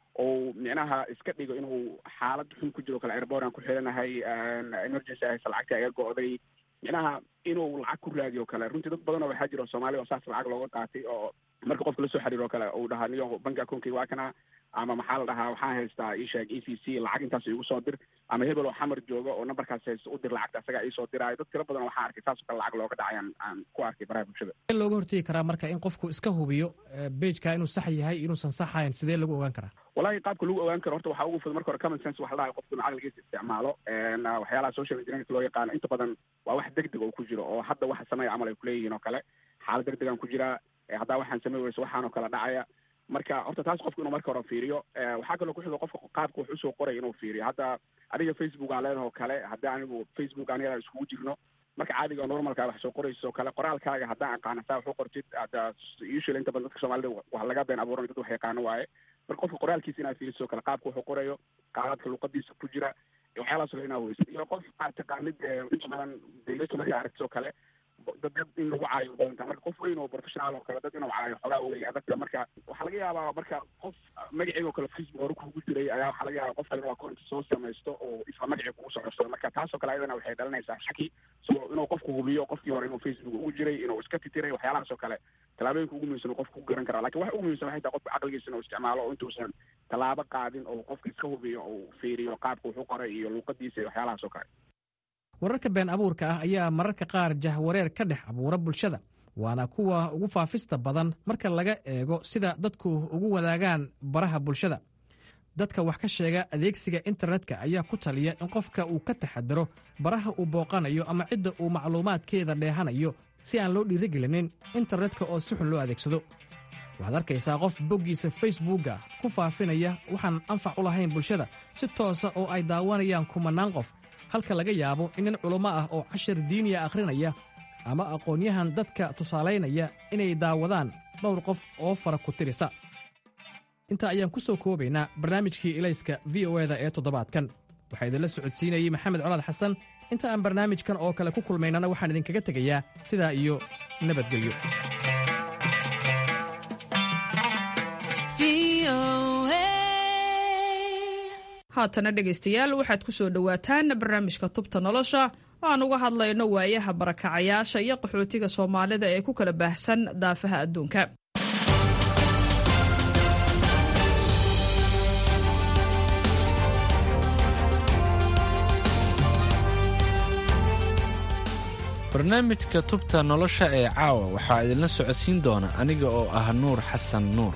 ou micnaha iska dhigo inuu xaalad xun ku jiro kale airbordan ku xiranahay emergency haysa lacagta iga go'day micnaha inuu lacag ku raadiyo kale runtii dad badan oo waxaa jira oo soomaaliya oo saas lacag looga qaatay oo marka qofka lasoo xiriiro kale uu dhahaa niyo banki akoonkayga waa kana ama maxaa la dhahaa waxaan haystaa isheeg e c c lacag intaas igu soo dir ama hebel oo xamar jooga oo nambarkaas haysta u dir lacagta asagaa iisoo diraayo dad tiro badan waxaan arkay saasoo kale lacag looga dhacayaan aan ku arkay baraha bulshada in looga hortegi karaa marka in qofku iska hubiyo bageka inuu sax yahay inuusan saxayn sidee lagu ogaan karaa wallahi qaabka lagu ogaan karo horta waxaa ugu fudud marka hore common sense waxa la dhahay qofku inuu caqligiisa isticmaalo waxyaalaha social engineering loo yaqaano inta badan waa wax deg deg oo ku jiro oo hadda waxa sameeya camal ay kuleeyihiin oo kale xaalad deg degaan ku jiraa haddaa waxaan samey weyso waxaan oo kale dhacaya marka horta taas qofku inuu marka hore fiiriyo waxaa kaloo kuxigo qofka qaabka wax usoo qoray inuu fiiriyo hadda adiga facebook aan leedaha oo kale haddii anigu facebook aniga iskugu jirno marka caadiga normalkaa wax soo qorayso oo kale qoraalkaaga haddaan aqaana saa wax u qortid hadda usually inta badan dadka soomaalida wax laga been abuuran dad wax yaqaano waaye marka qofka qoraalkiisa inaad fiiriso kale qaabka wax u qorayo qaabadka luqadiisa ku jira waxyaalahaas oo inaa weyso iyo qof aad taqaanid inta badan dawladka markaa aragtid oo kale dad dad in lagu caayo badanta marka qof weyn oo professional oo kale dad inuu caayo xogaa wey adagta marka waxaa laga yaabaa marka qof magacii oo kale facebook hore kugu jiray ayaa waxaa laga yaabaa qof kale inuu akoonta soo samaysto oo isla magacii kugu socorsado marka taasoo kale ayadana waxay dhalinaysaa shaki so inuu qofku hubiyo qofkii hore inuu facebook ugu jiray inuu iska titiray waxyaalahaas oo kale tallaabooyinka ugu muhiimsan qofku ku garan karaa lakin waxa ugu muhiimsan waxay tahay qofka caqligiisa inuu isticmaalo oo intuusan tallaabo qaadin oo qofka iska hubiyo oo fiiriyo qaabka wuxu qoray iyo luuqadiisa iyo waxyaalahaas oo kale wararka been abuurka ah ayaa mararka qaar jahwareer ka dhex abuura bulshada waana kuwa ugu faafista badan marka laga eego sida dadku ugu wadaagaan baraha bulshada dadka wax ka sheega adeegsiga internetka ayaa ku taliya in qofka uu ka taxadaro baraha uu booqanayo ama cidda uu macluumaadkeeda dheehanayo si aan loo dhiirigelinin internetka oo si xun loo adeegsado waxaad arkaysaa qof boggiisa facebookga ku faafinaya waxaan anfac u lahayn bulshada si toosa oo ay daawanayaan kumannaan qof halka laga yaabo in nin culummo ah oo cashar diiniya akhrinaya ama aqoon-yahan dadka tusaalaynaya inay daawadaan dhowr qof oo fara ku tirisa intaa ayaan ku soo koobaynaa barnaamijkii ilayska v o eda ee toddobaadkan waxaa idinla socodsiinayey maxamed colaad xasan inta aan barnaamijkan oo kale ku kulmaynana waxaan idinkaga tegayaa sidaa iyo nabadgelyo haatana dhegaystayaal waxaad ku soo dhowaataan barnaamijka tubta nolosha oo aan uga hadlayno waayaha barakacayaasha iyo qaxootiga soomaalida ee ku kala baahsan daafaha adduunka barnaamijka tubta nolosha ee caawa waxaa idinla socodsiin doona aniga oo ah nuur xasan nuur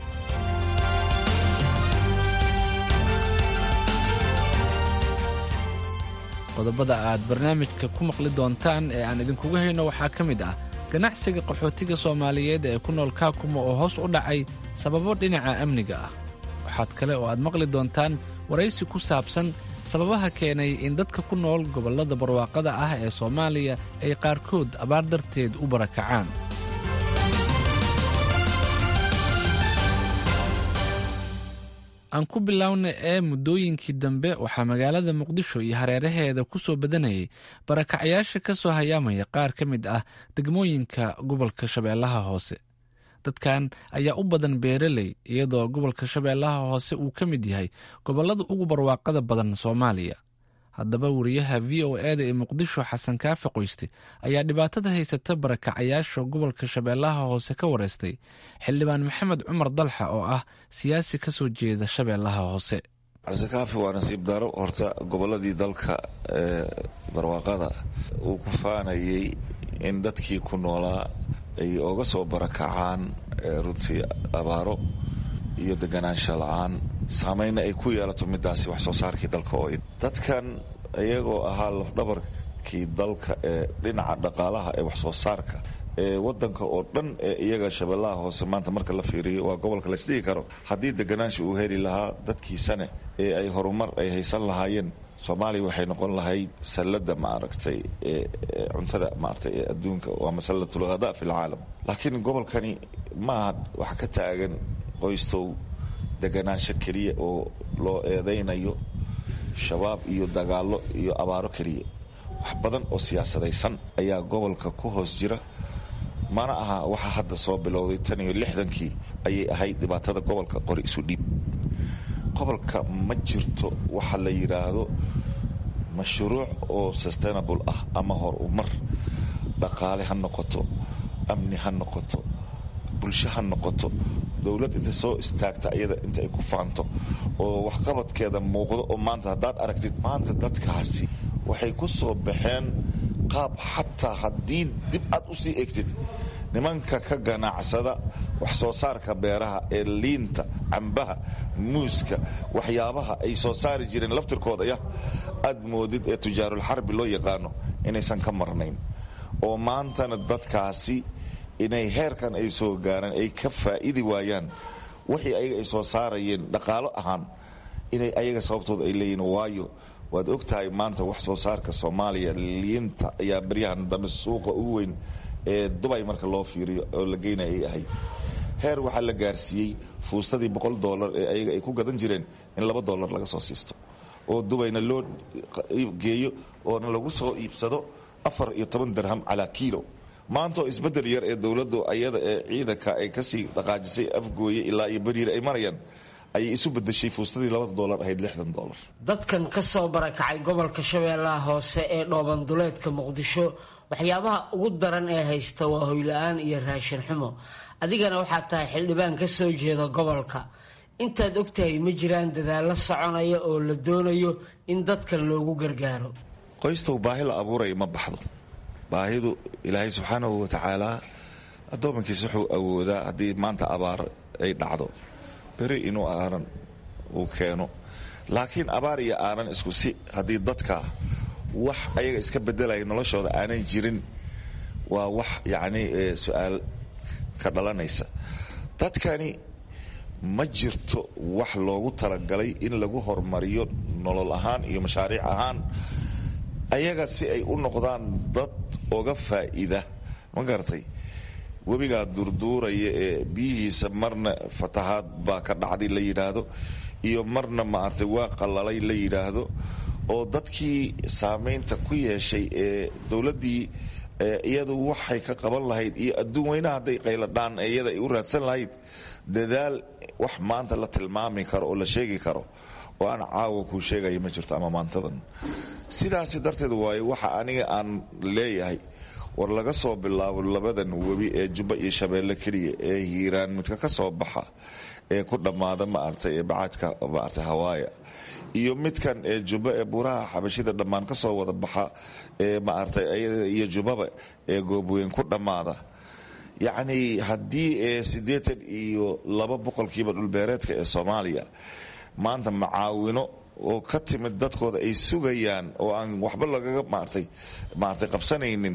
qodobada aad barnaamijka ku maqli doontaan ee aan idinkuga hayno waxaa ka mid ah ganacsiga qaxootiga soomaaliyeed ee ku nool kaakuma oo hoos u dhacay sababo dhinaca amniga ah waxaad kale oo aad maqli doontaan waraysi ku saabsan sababaha keenay in dadka ku nool gobollada barwaaqada ah ee soomaaliya ay qaarkood abaar darteed u barakacaan aan ku bilowna ee muddooyinkii dambe waxaa magaalada muqdisho iyo hareeraheeda ku soo badanayay barakacyaasha ka soo hayaamaya qaar ka mid ah degmooyinka gobolka shabeellaha hoose dadkan ayaa u badan beeraley iyadoo gobolka shabeellaha hoose uu ka mid yahay gobollada ugu barwaaqada badan soomaaliya haddaba wariyaha v o eda ee muqdisho xasan kaafi qoyste ayaa dhibaatada haysata barakacayaasha gobolka shabeellaha hoose ka wareystay xildhibaan maxamed cumar dalxa oo ah siyaasi ka soo jeeda shabeellaha hoose xasan kaafi waa nasiib daro horta gobolladii dalka ee barwaaqada uu ku faanayay in dadkii ku noolaa ay oga soo barakacaan runtii abaaro iyo deganaansha la-aan saameynna ay ku yeelato midaasi wax soo saarkii dalka oo dadkan iyagoo ahaa lafdhabarkii dalka ee dhinaca dhaqaalaha ee wax soo saarka ee wadanka oo dhan ee iyaga shabeellaha hoose maanta marka la fiiriyo waa gobolka laisdhigi karo haddii deganaansha uu heli lahaa dadkiisane ee ay horumar ay haysan lahaayeen soomaaliya waxay noqon lahayd sallada maaragtay cuntada maaragtay ee adduunka waa masallatul ghada fi lcaalam laakiin gobolkani maaha wax ka taagan qoystow deganaansho keliya oo loo eedaynayo shabaab iyo dagaallo iyo abaaro keliya wax badan oo siyaasadaysan ayaa gobolka ku hoos jira mana aha waxa hadda soo bilowday tan iyo lixdankii ayay ahayd dhibaatada gobolka qori isu dhiib gobolka ma jirto waxa la yidhaahdo mashruuc oo sustainable ah ama hor umar dhaqaale ha noqoto amni ha noqoto bulsho ha noqoto dowlad inta soo istaagta iyada inta ay ku faanto oo waxqabadkeeda muuqdo oo maanta haddaad aragtid maanta dadkaasi waxay ku soo baxeen qaab xataa haddii dib aad u sii egtid nimanka ka ganacsada wax soo saarka beeraha ee liinta cambaha muuska waxyaabaha ay soo saari jireen laftirkooda yah aad moodid ee tujaarulxarbi loo yaqaano inaysan ka marnayn oo maantana dadkaasi inay heerkan ay soo gaaraan ay ka faa'idi waayaan wixii ayaga ay soo saarayeen dhaqaalo ahaan inay ayaga sababtooda ay leeyihin waayo waad og tahay maanta wax soo saarka soomaaliya liinta ayaa baryahan dambe suuqa ugu weyn ee dubay marka loo fiiriyo oo la geynaya ay ahayd heer waxaa la gaarsiiyey fuustadii boqol dolar ee ayaga ay ku gadan jireen in laba dolar laga soo siisto oo dubayna loo geeyo oona lagu soo iibsado afar iyo toban dirham calaa kiilo maantaoo isbedel yar ee dowladdu ayada ee ciidanka ay kasii dhaqaajisay afgooye ilaa iyo beriir ay marayaan ayay isu bedeshay fuustadii labada dolar ahayd lixdan dolar dadkan ka soo barakacay gobolka shabeellaha hoose ee dhoobanduleedka muqdisho waxyaabaha ugu daran ee haysta waa hoyla-aan iyo raashin xumo adigana waxaad tahay xildhibaan ka soo jeeda gobolka intaad ogtahay ma jiraan dadaallo soconaya oo la doonayo in dadkan loogu gargaaro qoystow baahi la abuuraya ma baxdo baahidu ilaahay subxaanahu watacaala addoomankiisa wuxuu awoodaa haddii maanta abaar ay dhacdo beri inuu aanan uu keeno laakiin abaar iyo aanan isku si haddii dadka wax ayaga iska bedelaya noloshooda aanan jirin waa wax yacni su-aal ka dhalanaysa dadkani ma jirto wax loogu talagalay in lagu horumariyo nolol ahaan iyo mashaariic ahaan ayaga si ay u noqdaan dad oga faa'iida ma garatay webigaa durduuraya ee biyihiisa marna fatahaad baa ka dhacday la yidhaahdo iyo marna maaragtay waa qalalay la yidhaahdo oo dadkii saamaynta ku yeeshay ee dowladdii iyadu waxay ka qaban lahayd iyo adduun weynaha hadday qayladhaan iyada ay u raadsan lahayd dadaal wax maanta la tilmaami karo oo la sheegi karo oo aan caawa kuu sheegaya ma jirto ama maantadan sidaasi darteed waayo waxa aniga aan leeyahay war laga soo bilaabo labadan webi ee jubba iyo shabeelle keliya ee hiiraan midka ka soo baxa ee ku dhammaada maaragtay ee bacadka maaragtay hawaaya iyo midkan ee jubba ee buuraha xabashida dhammaan ka soo wada baxa ee maaragtay iyo jubbaba ee goobweyn ku dhammaada yacni haddii ee siddeetan iyo laba boqolkiiba dhulbeereedka ee soomaaliya maanta macaawino oo ka timid dadkooda ay sugayaan oo aan waxba lagaga maartay maartay qabsanaynin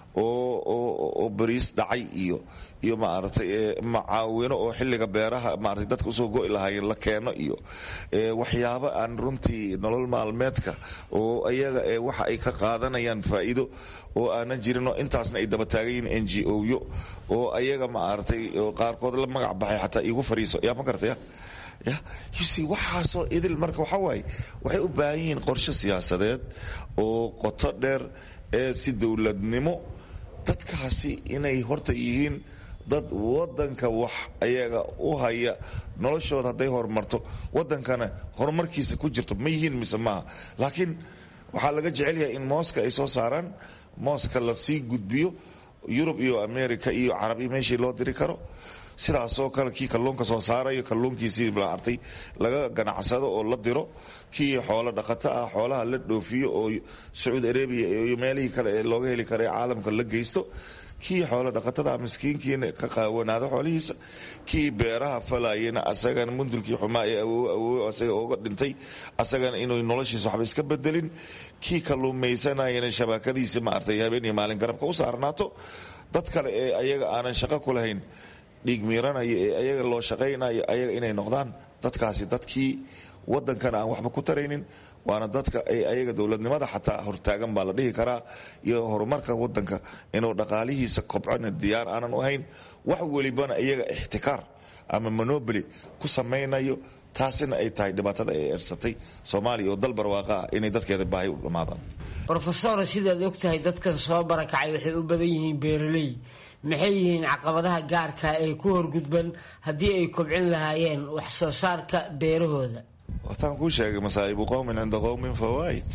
oo oo bariis dhacay iyo iyo maaragtay macaawino oo xilliga beeraha maaragtay dadka usoo go'i lahaayeen la keeno iyo waxyaabo aan runtii nolol maalmeedka oo ayaga ee waxa ay ka qaadanayaan faa'iido oo aanan jirin oo intaasna ay daba taagan yihiin n g o yo oo ayaga maaragtay qaarkood la magac baxay xataa iigu fariiso yaa ma garataya ya yusi waxaasoo idil marka waxaa waaye waxay u baahan yihiin qorshe siyaasadeed oo qoto dheer ee si dowladnimo dadkaasi inay horta yihiin dad wadanka wax ayaga u haya noloshooda hadday horumarto wadankana horumarkiisa ku jirto ma yihiin mise maaha laakiin waxaa laga jecel yahay in mooska ay soo saaraan mooska lasii gudbiyo yurub iyo america iyo carabi meeshii loo diri karo sidaasoo kale kii kalluunka soo saarayo kalluunkiisii maartay laga ganacsado oo la diro kii xoolo dhaqato ah xoolaha la dhoofiyo oo sacuudi arabia iyo meelihii kale ee looga heli kara ee caalamka la geysto kii xoolo dhaqatada miskiinkiina ka qaawanaado xoolihiisa kii beeraha falayena asagana mundulkii xumaa ee awoow awoow asaga ooga dhintay asagana inuu noloshiisa waxba iska bedelin kii kalluumaysanayana shabakadiisa maartay habeen iyo maalin garabka u saarnaato dad kale ee ayaga aanan shaqo ku lahayn dhiig miiranaya ee ayaga loo shaqaynayo ayaga inay noqdaan dadkaasi dadkii wadankana aan waxba ku taraynin waana dadka ay ayaga dowladnimada xataa hortaagan baa la dhihi karaa iyo horumarka wadanka inuu dhaqaalihiisa kobcona diyaar aanan u ahayn wax welibana iyaga ixtikaar ama monoboli ku samaynayo taasina ay tahay dhibaatada ay ersatay soomaaliya oo dal barwaaqa ah inay dadkeeda baahi u dhammaadaan rofesor sidaad og tahay dadkan soo barakacay waxay u badan yihiin beeraley maxay yihiin caqabadaha gaarka ee ku horgudban haddii ay kobcin lahaayeen wax soo saarka beerahooda wataan kuu sheegay masaa'ibu qowmin cinda qowmin fawaa'id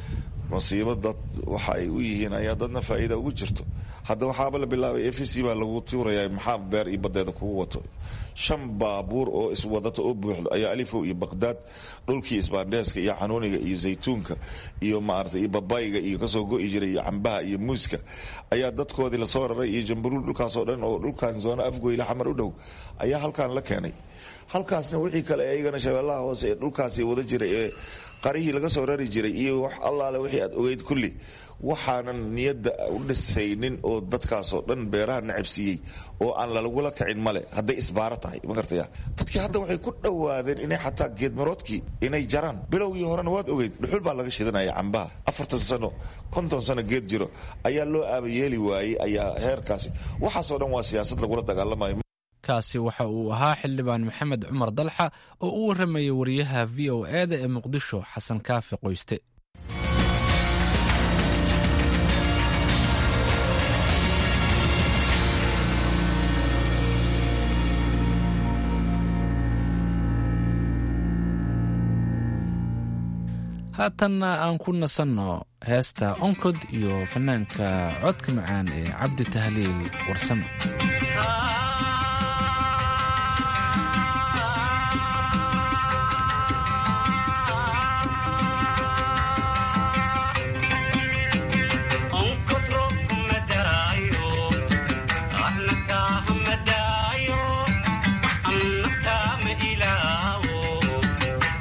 masiibo dad waxa ay u yihiin ayaa dadna faa'iida ugu jirto hadda waxaaba la bilaabay f c baa lagu tuurayaa maxaa beer iyo badeeda kugu wato shan baabuur oo iswadata oo buuxdo ayaa alifow iyo baqdaad dhulkii isbaandheeska iyo xanuuniga iyo zaytuunka iyo maarata iyo babayga iyo kasoo go'i jiray iyo cambaha iyo muuska ayaa dadkoodii lasoo raray iyo jambaruul dhulkaasoo dhan oo dhulkan zoono afgoyle xamar u dhow ayaa halkan la keenay halkaasna wixii kale iyagana shabeellaha hoose ee dhulkaasi wada jiray ee qarihii laga soo rari jiray iyo wax allaale wixii aad ogeyd kulli waxaanan niyadda u dhisaynin oo dadkaasoo dhan beeraha nacabsiiyey oo aan lalagula kacin male hadday isbaaro tahay ma gartaya dadkii hadda waxay ku dhowaadeen inay xataa geedmaroodkii inay jaraan bilowgii horena waad ogeyd dhuxul baa laga shidanaya cambaha afartan sano konton sano geed jiro ayaa loo aabayeeli waayey ayaa heerkaasi waxaasoo dhan waa siyaasad lagula dagaalamayo kaasi waxa uu ahaa xildhibaan maxamed cumar dalxa oo u warramayay wariyaha v o e-da ee muqdisho xasan kaafi qoyste haatanna aan ku nasanno heesta onkod iyo fanaanka codka macaan ee cabdi tahliil warsame Thank you.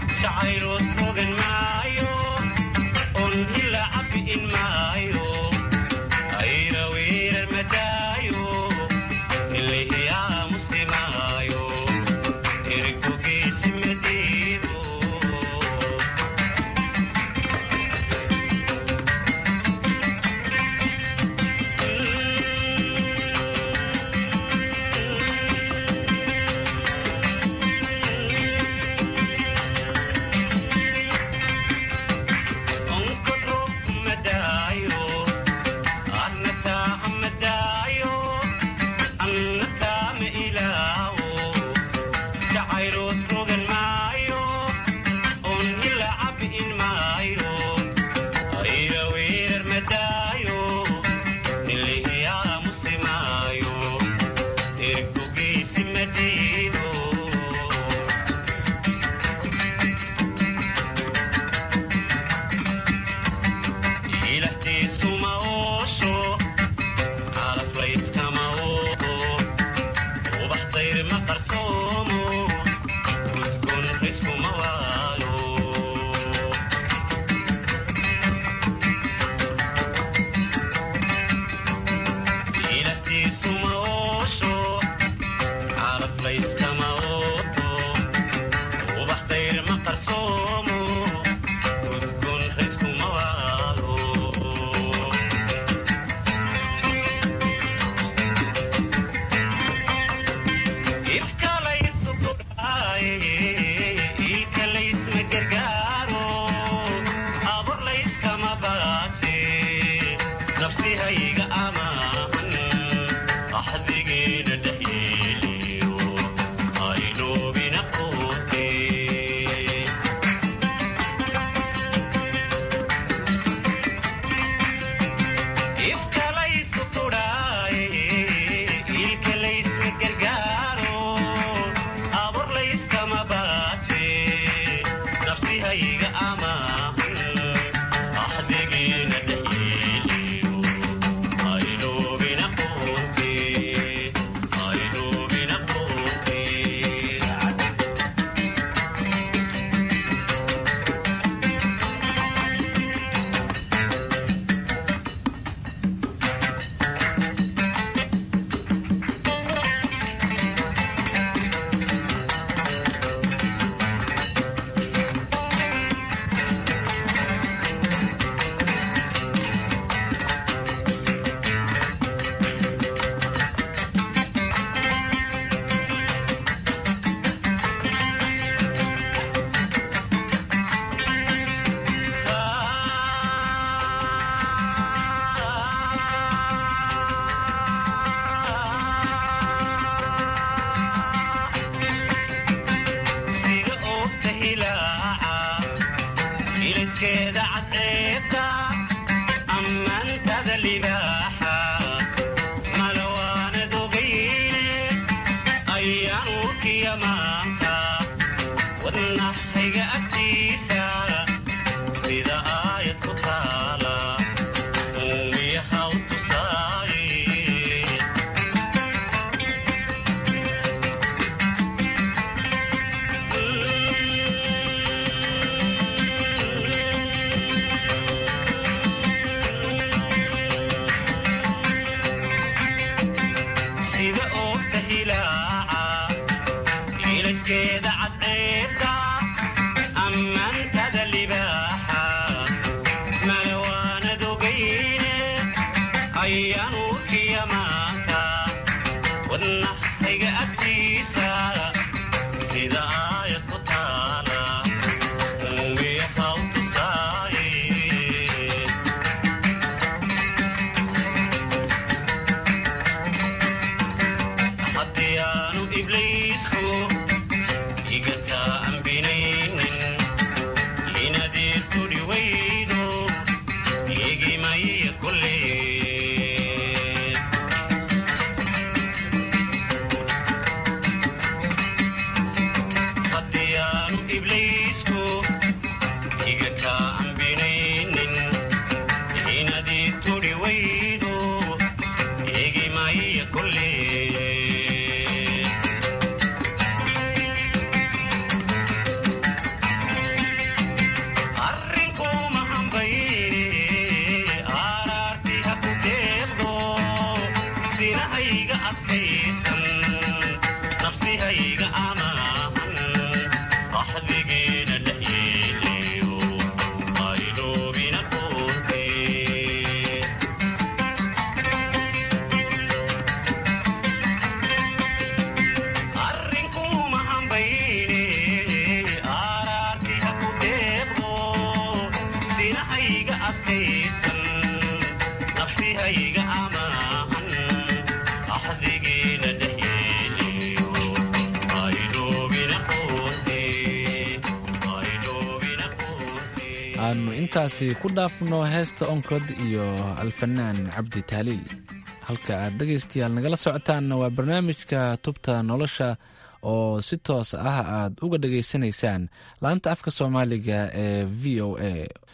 aanu intaasi ku dhaafno heesta onkod iyo alfanaan cabdi taaliil halka aad dhegaystayaal nagala socotaanna waa barnaamijka tubta nolosha oo si toos ah aad uga dhegaysanaysaan laanta afka soomaaliga ee v o a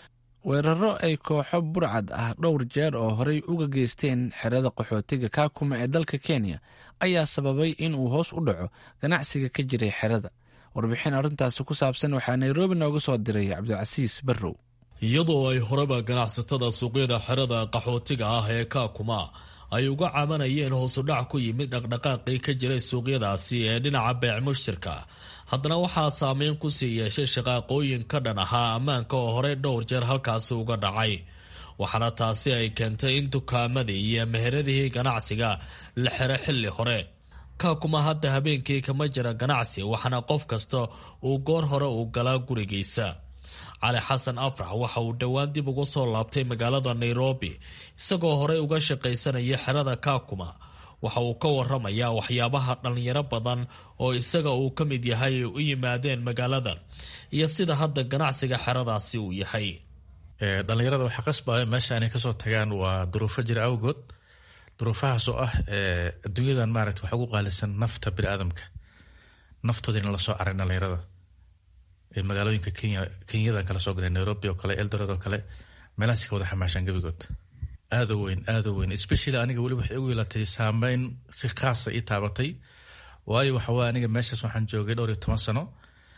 weeraro ay kooxo burcad ah dhowr jeer oo horey uga geysteen xerada qaxootiga kaakuma ee dalka kenya ayaa sababay in uu hoos u dhaco ganacsiga ka jiray xerada warbixin arrintaasi ku saabsan waxaa nairobi nooga soo diray cabdicasiis barrow iyadoo ay horeba ganacsatada suuqyada xerada qaxootiga ah ee kaakuma ay uga cabanayeen hoosudhac ku yimid dhaqdhaqaaqii ka jiray suuqyadaasi ee dhinaca beec mushtirka haddana waxaa saameyn kusii yeeshay shaqaaqooyin ka dhan ahaa ammaanka oo horey dhowr jeer halkaasi uga dhacay waxaana taasi ay keentay in dukaamadii iyo meheradihii ganacsiga la xiro xilli hore kaakuma hadda habeenkii kama jira ganacsi waxaana qof kasta uu goor hore uu galaa gurigiisa cali xasan afrax waxa uu dhowaan dib uga soo laabtay magaalada nairobi isagoo horey uga shaqaysanaya xerada kaakuma waxa uu ka waramayaa waxyaabaha dhallinyaro badan oo isaga uu ka mid yahay ay u yimaadeen magaaladan iyo sida hadda ganacsiga xeradaasi uu yahay dhallinyarada waxaa qasbaya meesha inay kasoo tagaan waa duruufo jira awgood duruufahaas oo ah adduunyadan maarata waxa ugu qaalisan nafta biniaadamka naftooda in lasoo caray dhallinyarada magaalooyinka kenya kenyadan kala soo galay nairobi oo kale eldoret oo kale meelahaas ka wada xamaashaan gebigood aada u weyn aada u weyn especially aniga weli waxay ugu yeelatay saameyn si khaasa ii taabatay waayo waxawaa aniga meeshaas waxaan joogay dhowr iyo toban sano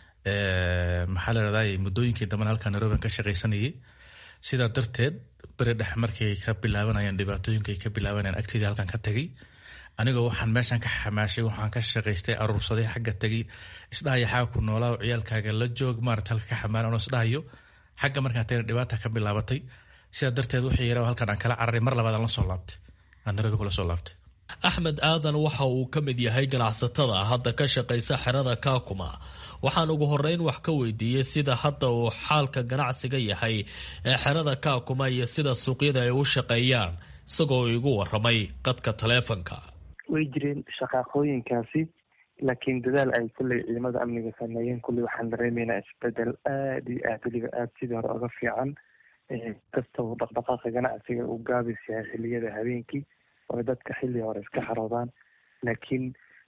maxaa la rahday muddooyinkii damben halkaa nairobi aan ka shaqaysanayay sidaa darteed beri dhex markay ka bilaabanayeen dhibaatooyinka ay ka bilaabanayeen agteydii halkan ka tagay anigoo waxaan meeshan ka xamaashay waxaan ka shaqaystay aruursaday xagga tagay isdhahaya xagga ku noolaa ciyaalkaaga la joog maarata halka ka xamaalan anoo isdhahayo xagga markaan tagay dhibaata ka bilaabatay sidaa darteed wixii yaraa halkan aan kala cararay mar labaad aan la soo laabtay aan nairobi kula soo laabtay axmed aadan waxa uu ka mid yahay ganacsatada hadda ka shaqaysa xerada kaakuma waxaan ugu horeyn wax ka weydiiyey sida hadda uu xaalka ganacsiga yahay ee xerada kaakuma iyo sida suuqyada ay u shaqeeyaan isagoo igu waramay qadka taleefonka way jireen shaqaaqooyinkaasi laakiin dadaal ay kulley ciidamada amniga sameeyeen kulley waxaan dareemaynaa isbedel aada iyo aad weliba aada sidii hore oga fiican kasta uu dhaqdhaqaaqa ganacsiga uu gaabis yahay xiliyada habeenkii oo dadka xilli hore iska xaroodaan laakiin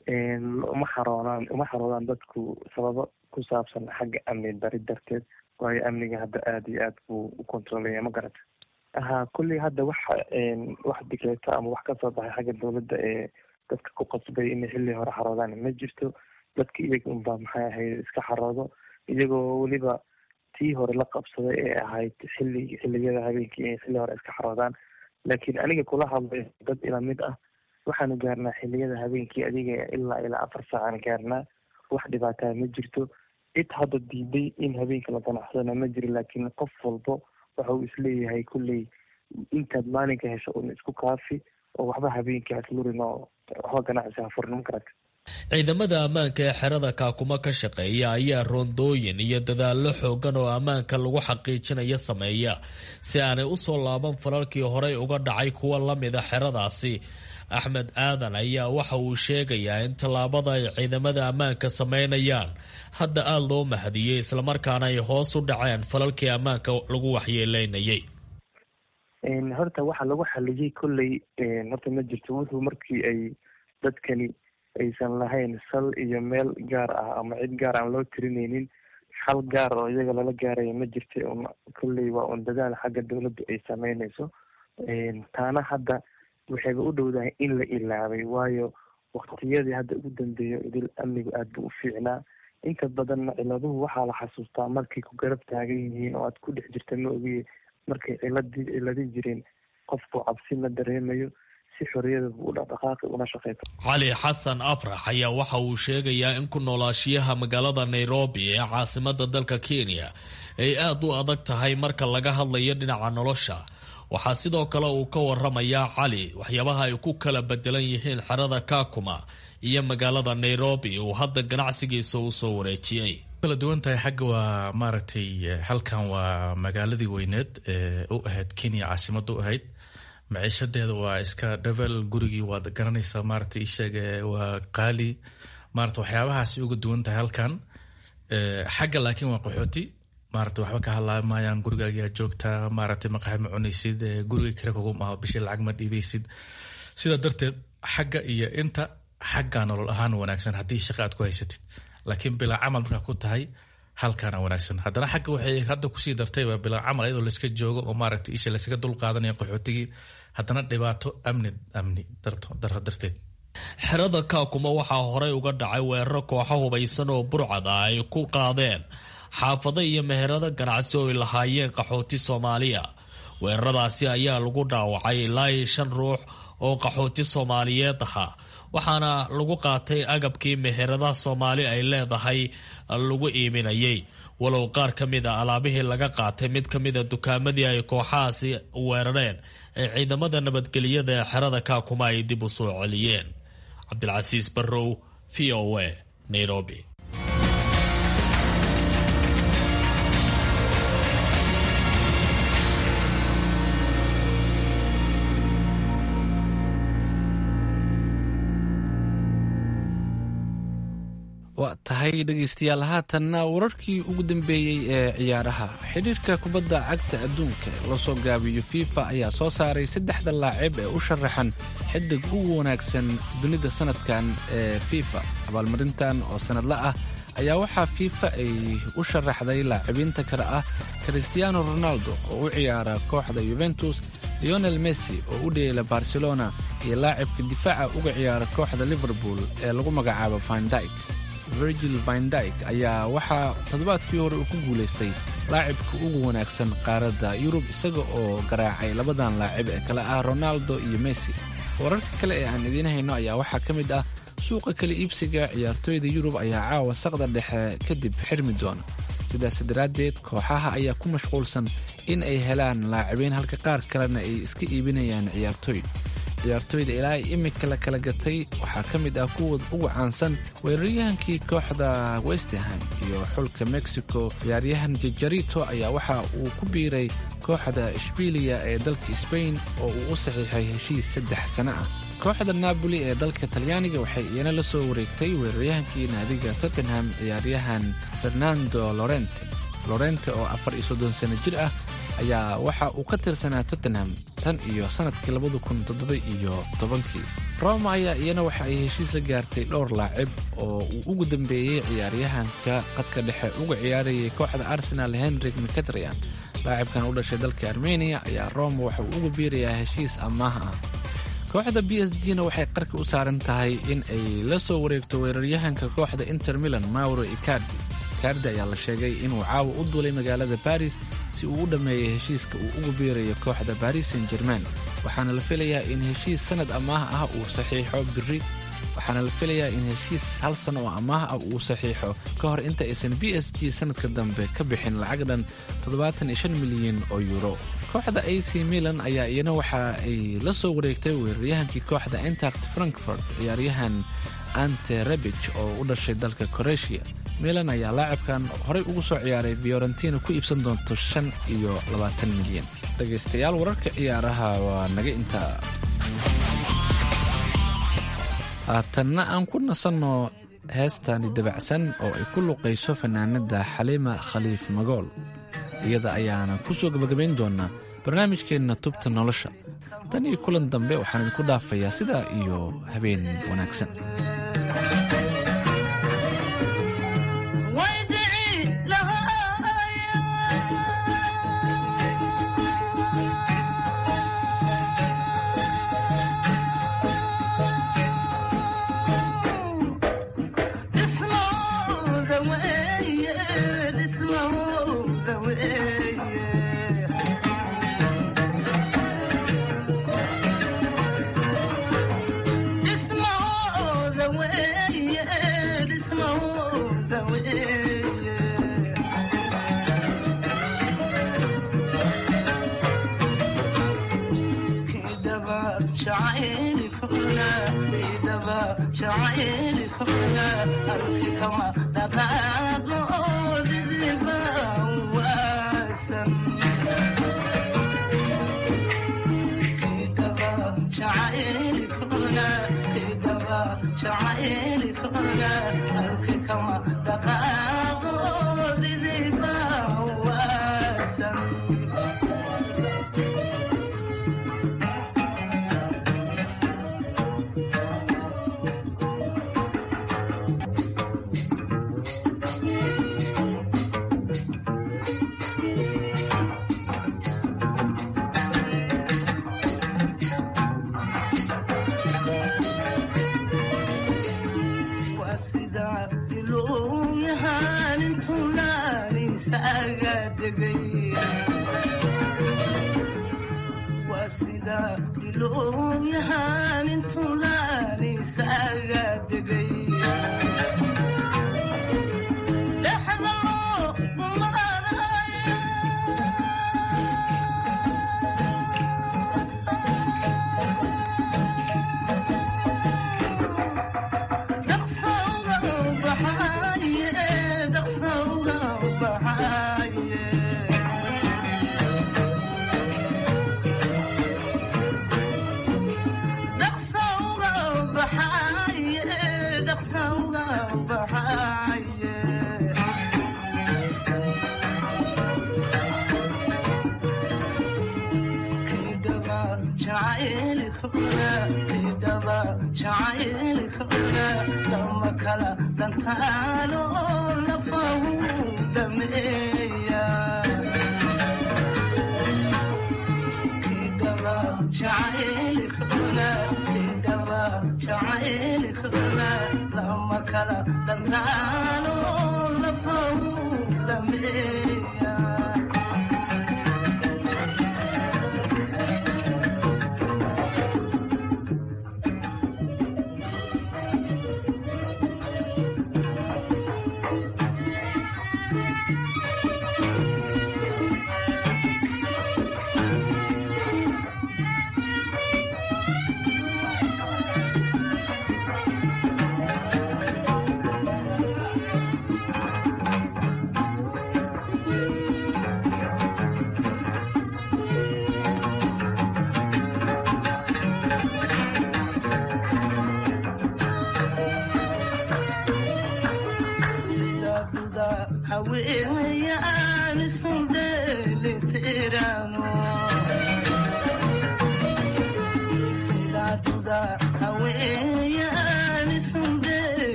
uma xaroodaan uma xaroodaan dadku sababo ku saabsan xagga amni dari darteed waayo amniga hadda aada iyo aad buu u controlaya ma garata ha kulley hadda waxa wax dikreeto ama wax kasoo baxay xagga dowladda ee dadka ku qasbay inay xilli hore xaroodaan ma jirto dadka iyaga unbaa maxay ahayd iska xaroodo iyagoo weliba tii hore la qabsaday ee ahayd xilli xilliyada habeenkii inay xilli hore iska xaroodaan laakiin aniga kula hadlay dad ila mid ah waxaanu gaarnaa xilliyada habeenkii adiga ilaa ilaa afar saacaan gaarnaa wax dhibaataa ma jirto cid hadda diiday in habeenka la ganacsadana ma jiro laakiin qof walbo waxa uu isleeyahay kulley intaad maalinka hesho un isku kaafi oo waxba habeenkii haslurin oo waxba ganacsi hafurnimo karata ciidamada ammaanka ee xerada kaakuma ka shaqeeya ayaa roondooyin iyo dadaallo xoogan oo ammaanka lagu xaqiijinayo sameeya si aanay u soo laaban falalkii horey uga dhacay kuwa la mida xeradaasi axmed aadan ayaa waxa uu sheegayaa in tallaabada ay ciidamada ammaanka sameynayaan hadda aada loo mahadiyey islamarkaana ay hoos u dhaceen falalkii ammaanka lagu waxyeeleynayay horta waxa lagu xaliyey kolley horta ma jirto wuxuu markii ay dadkani aysan lahayn sal iyo meel gaar ah ama cid gaar aan loo tirinaynin xal gaar oo iyaga lala gaaraya ma jirta un kolley waa un dadaal xagga dowladdu ay sameynayso taana hadda waxayba u dhowdahay in la ilaabay waayo waktiyadii hadda ugu dambeeyo idil amnigu aad buu u fiicnaa inta badanna ciladuhu waxaa la xasuustaa markay ku garab taagan yihiin oo aad ku dhex jirta ma ogiye markay ciladii ciladii jireen qofku cabsi ma dareemayo si xoriyada u dhaqdhaqaaqi una shaqeyso cali xasan afrax ayaa waxa uu sheegayaa in ku noolaashiyaha magaalada nairobi ee caasimada dalka kenya ay aada u adag tahay marka laga hadlayo dhinaca nolosha waxaa sidoo kale uu ka waramayaa cali waxyaabaha ay ku kala bedelan yihiin xerada kakuma iyo magaalada nairobi uu hadda ganacsigiisa u soo wareejiyey kala duwan tahay xagga waa maaragtay halkan waa magaaladii weyneed ee u ahayd kenya caasimada u ahayd maciishadeeda waa iska dhavel gurigii waad garanaysaa maaragtay isheeg waa qaali maarata waxyaabahaasi uga duwan tahay halkan xagga laakiin waa qaxooti maarata waxba ka hadlaamayaan gurigaagaa joogtaa maaragtay maqaxi ma cunaysid guriga kale kugum aho bishii lacag ma dhiibaysid sidaa darteed xagga iyo inta xaggaa nolol ahaan wanaagsan haddii shaqa aad ku haysatid laakiin bilaa camal markaa ku tahay halkaana wanaagsan haddana xagga waxay hadda kusii dartayba bilaa camal iyadoo layska joogo oo maaragtay isha laysaga dul qaadanaya qaxootigii haddana dhibaato amni amni daro darteed xerada kaakuma waxaa horey uga dhacay weeraro kooxo hubaysan oo burcad ah ay ku qaadeen xaafado iyo meherado ganacsi oo ay lahaayeen qaxooti soomaaliya weeraradaasi ayaa lagu dhaawacay ilaa iyo shan ruux oo qaxooti soomaaliyeed ahaa waxaana lagu qaatay agabkii meheradaha soomaali ay leedahay lagu iiminayay walow qaar ka mid a alaabihii laga qaatay mid ka mida dukaamadii ay kooxahaasi weerareen ee ciidamada nabadgelyada ee xerada kaakuma ay dib u soo celiyeen cabdilcasiis barrow v o a nairobi waa tahay dhegaystayaal haatanna wararkii ugu dambeeyey ee ciyaaraha xidhiirka kubadda cagta adduunka ee la soo gaabiyo fifa ayaa soo saaray saddexda laacib ee u sharaxan xidig ugu wanaagsan dunida sanadkan ee fifa abaalmarintan oo sannadla ah ayaa waxaa fifa ay u sharaxday laacibiinta kale ah christiano ronaldo oo u ciyaara kooxda yuventus leonel messi oo u dheela barcelona iyo laacibka difaaca uga ciyaara kooxda liverpool ee lagu magacaabo vindyk virgil vindyk ayaa waxaa toddobaadkii hore uu ku guulaystay laacibka ugu wanaagsan qaaradda yurub isaga oo garaacay labadan laacib ee kale ah ronaldo iyo messi wararka kale ee aan idiin hayno ayaa waxaa ka mid ah suuqa kala iibsiga ciyaartooyda yurub ayaa caawa saqda dhexe kadib xirmi doona sidaas daraaddeed kooxaha ayaa ku mashquulsan in ay helaan laacibiin halka qaar kalena ay iska iibinayaan ciyaartooy ciyaartooyda ilaa imika la kala gatay waxaa ka mid ah kuwa ugu caansan weeraryahankii kooxda westerham iyo xulka mexico ciyaaryahan jajarito ayaa waxa uu ku biiray kooxda ishbiiliya ee dalka sbain oo uu u saxiixay heshiis saddex sano ah kooxda napoli ee dalka talyaaniga waxay iyana la soo wareegtay weeraryahankii naadiga tottenham ciyaaryahan fernando lorente lorente oo afar iyo soddon sano jir ah ayaa waxa uu ka tirsanaa tottenham tan iyo sannadkii labada kun toddoba iyo tobankii roma ayaa iyana waxa ay heshiis la gaartay dhowr laacib oo uu ugu dambeeyey ciyaaryahanka qadka dhexe uga ciyaarayay kooxda arsenal henrik mcatrian laacibkan u dhashay dalka armeniya ayaa roma waxa uu uga biirayaa heshiis ammaah ah kooxda b s g na waxay qarka u saaran tahay in ay la soo wareegto weeraryahanka kooxda inter milan mauro icardi icardi ayaa la sheegay inuu caawa u duulay magaalada baris si uu u dhammeeyay heshiiska uu ugu biirayo kooxda baris san german waxaana la filayaa in heshiis sannad amaah ah uu saxiixo biri waxaana la filayaa in heshiis hal sano oo amaah ah uu saxiixo ka hor inta aysan b s g sannadka dambe ka bixin lacag dhan toddobaatan iyo shan milyan oo yuuro kooxda a c milan ayaa iyana waxa ay la soo wareegtay weeraryahankii kooxda intact frankfort ciyaaryahan ante rebich oo u dhashay dalka koreeshiya milan ayaa laacibkan horey ugu soo ciyaaray fiorentina ku iibsan doonto shan iyo labaatan milyan dhegaystayaal wararka ciyaaraha waa naga intaa haatanna aan ku nasanno heestani dabacsan oo ay ku luqayso fanaanada xaliima khaliif magool iyada ayaana ku soo gabagabayn doonaa barnaamijkeenna tubta nolosha tan iyo kulan dambe waxaan idinku dhaafayaa sidaa iyo habeen wanaagsan Yeah. jacaylkuna arki kama dhaqaaqo didiba waasan kidaba jacaylkuna kidaba jacaylkuna arki kama dhaqaaqo didiba waasan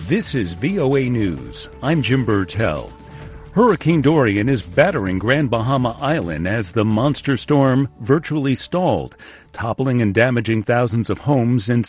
This is VOA News. I'm Jim Burtell. Hurricane Dorian is battering Grand Bahama Island as the monster storm virtually stalled, toppling and damaging thousands of homes in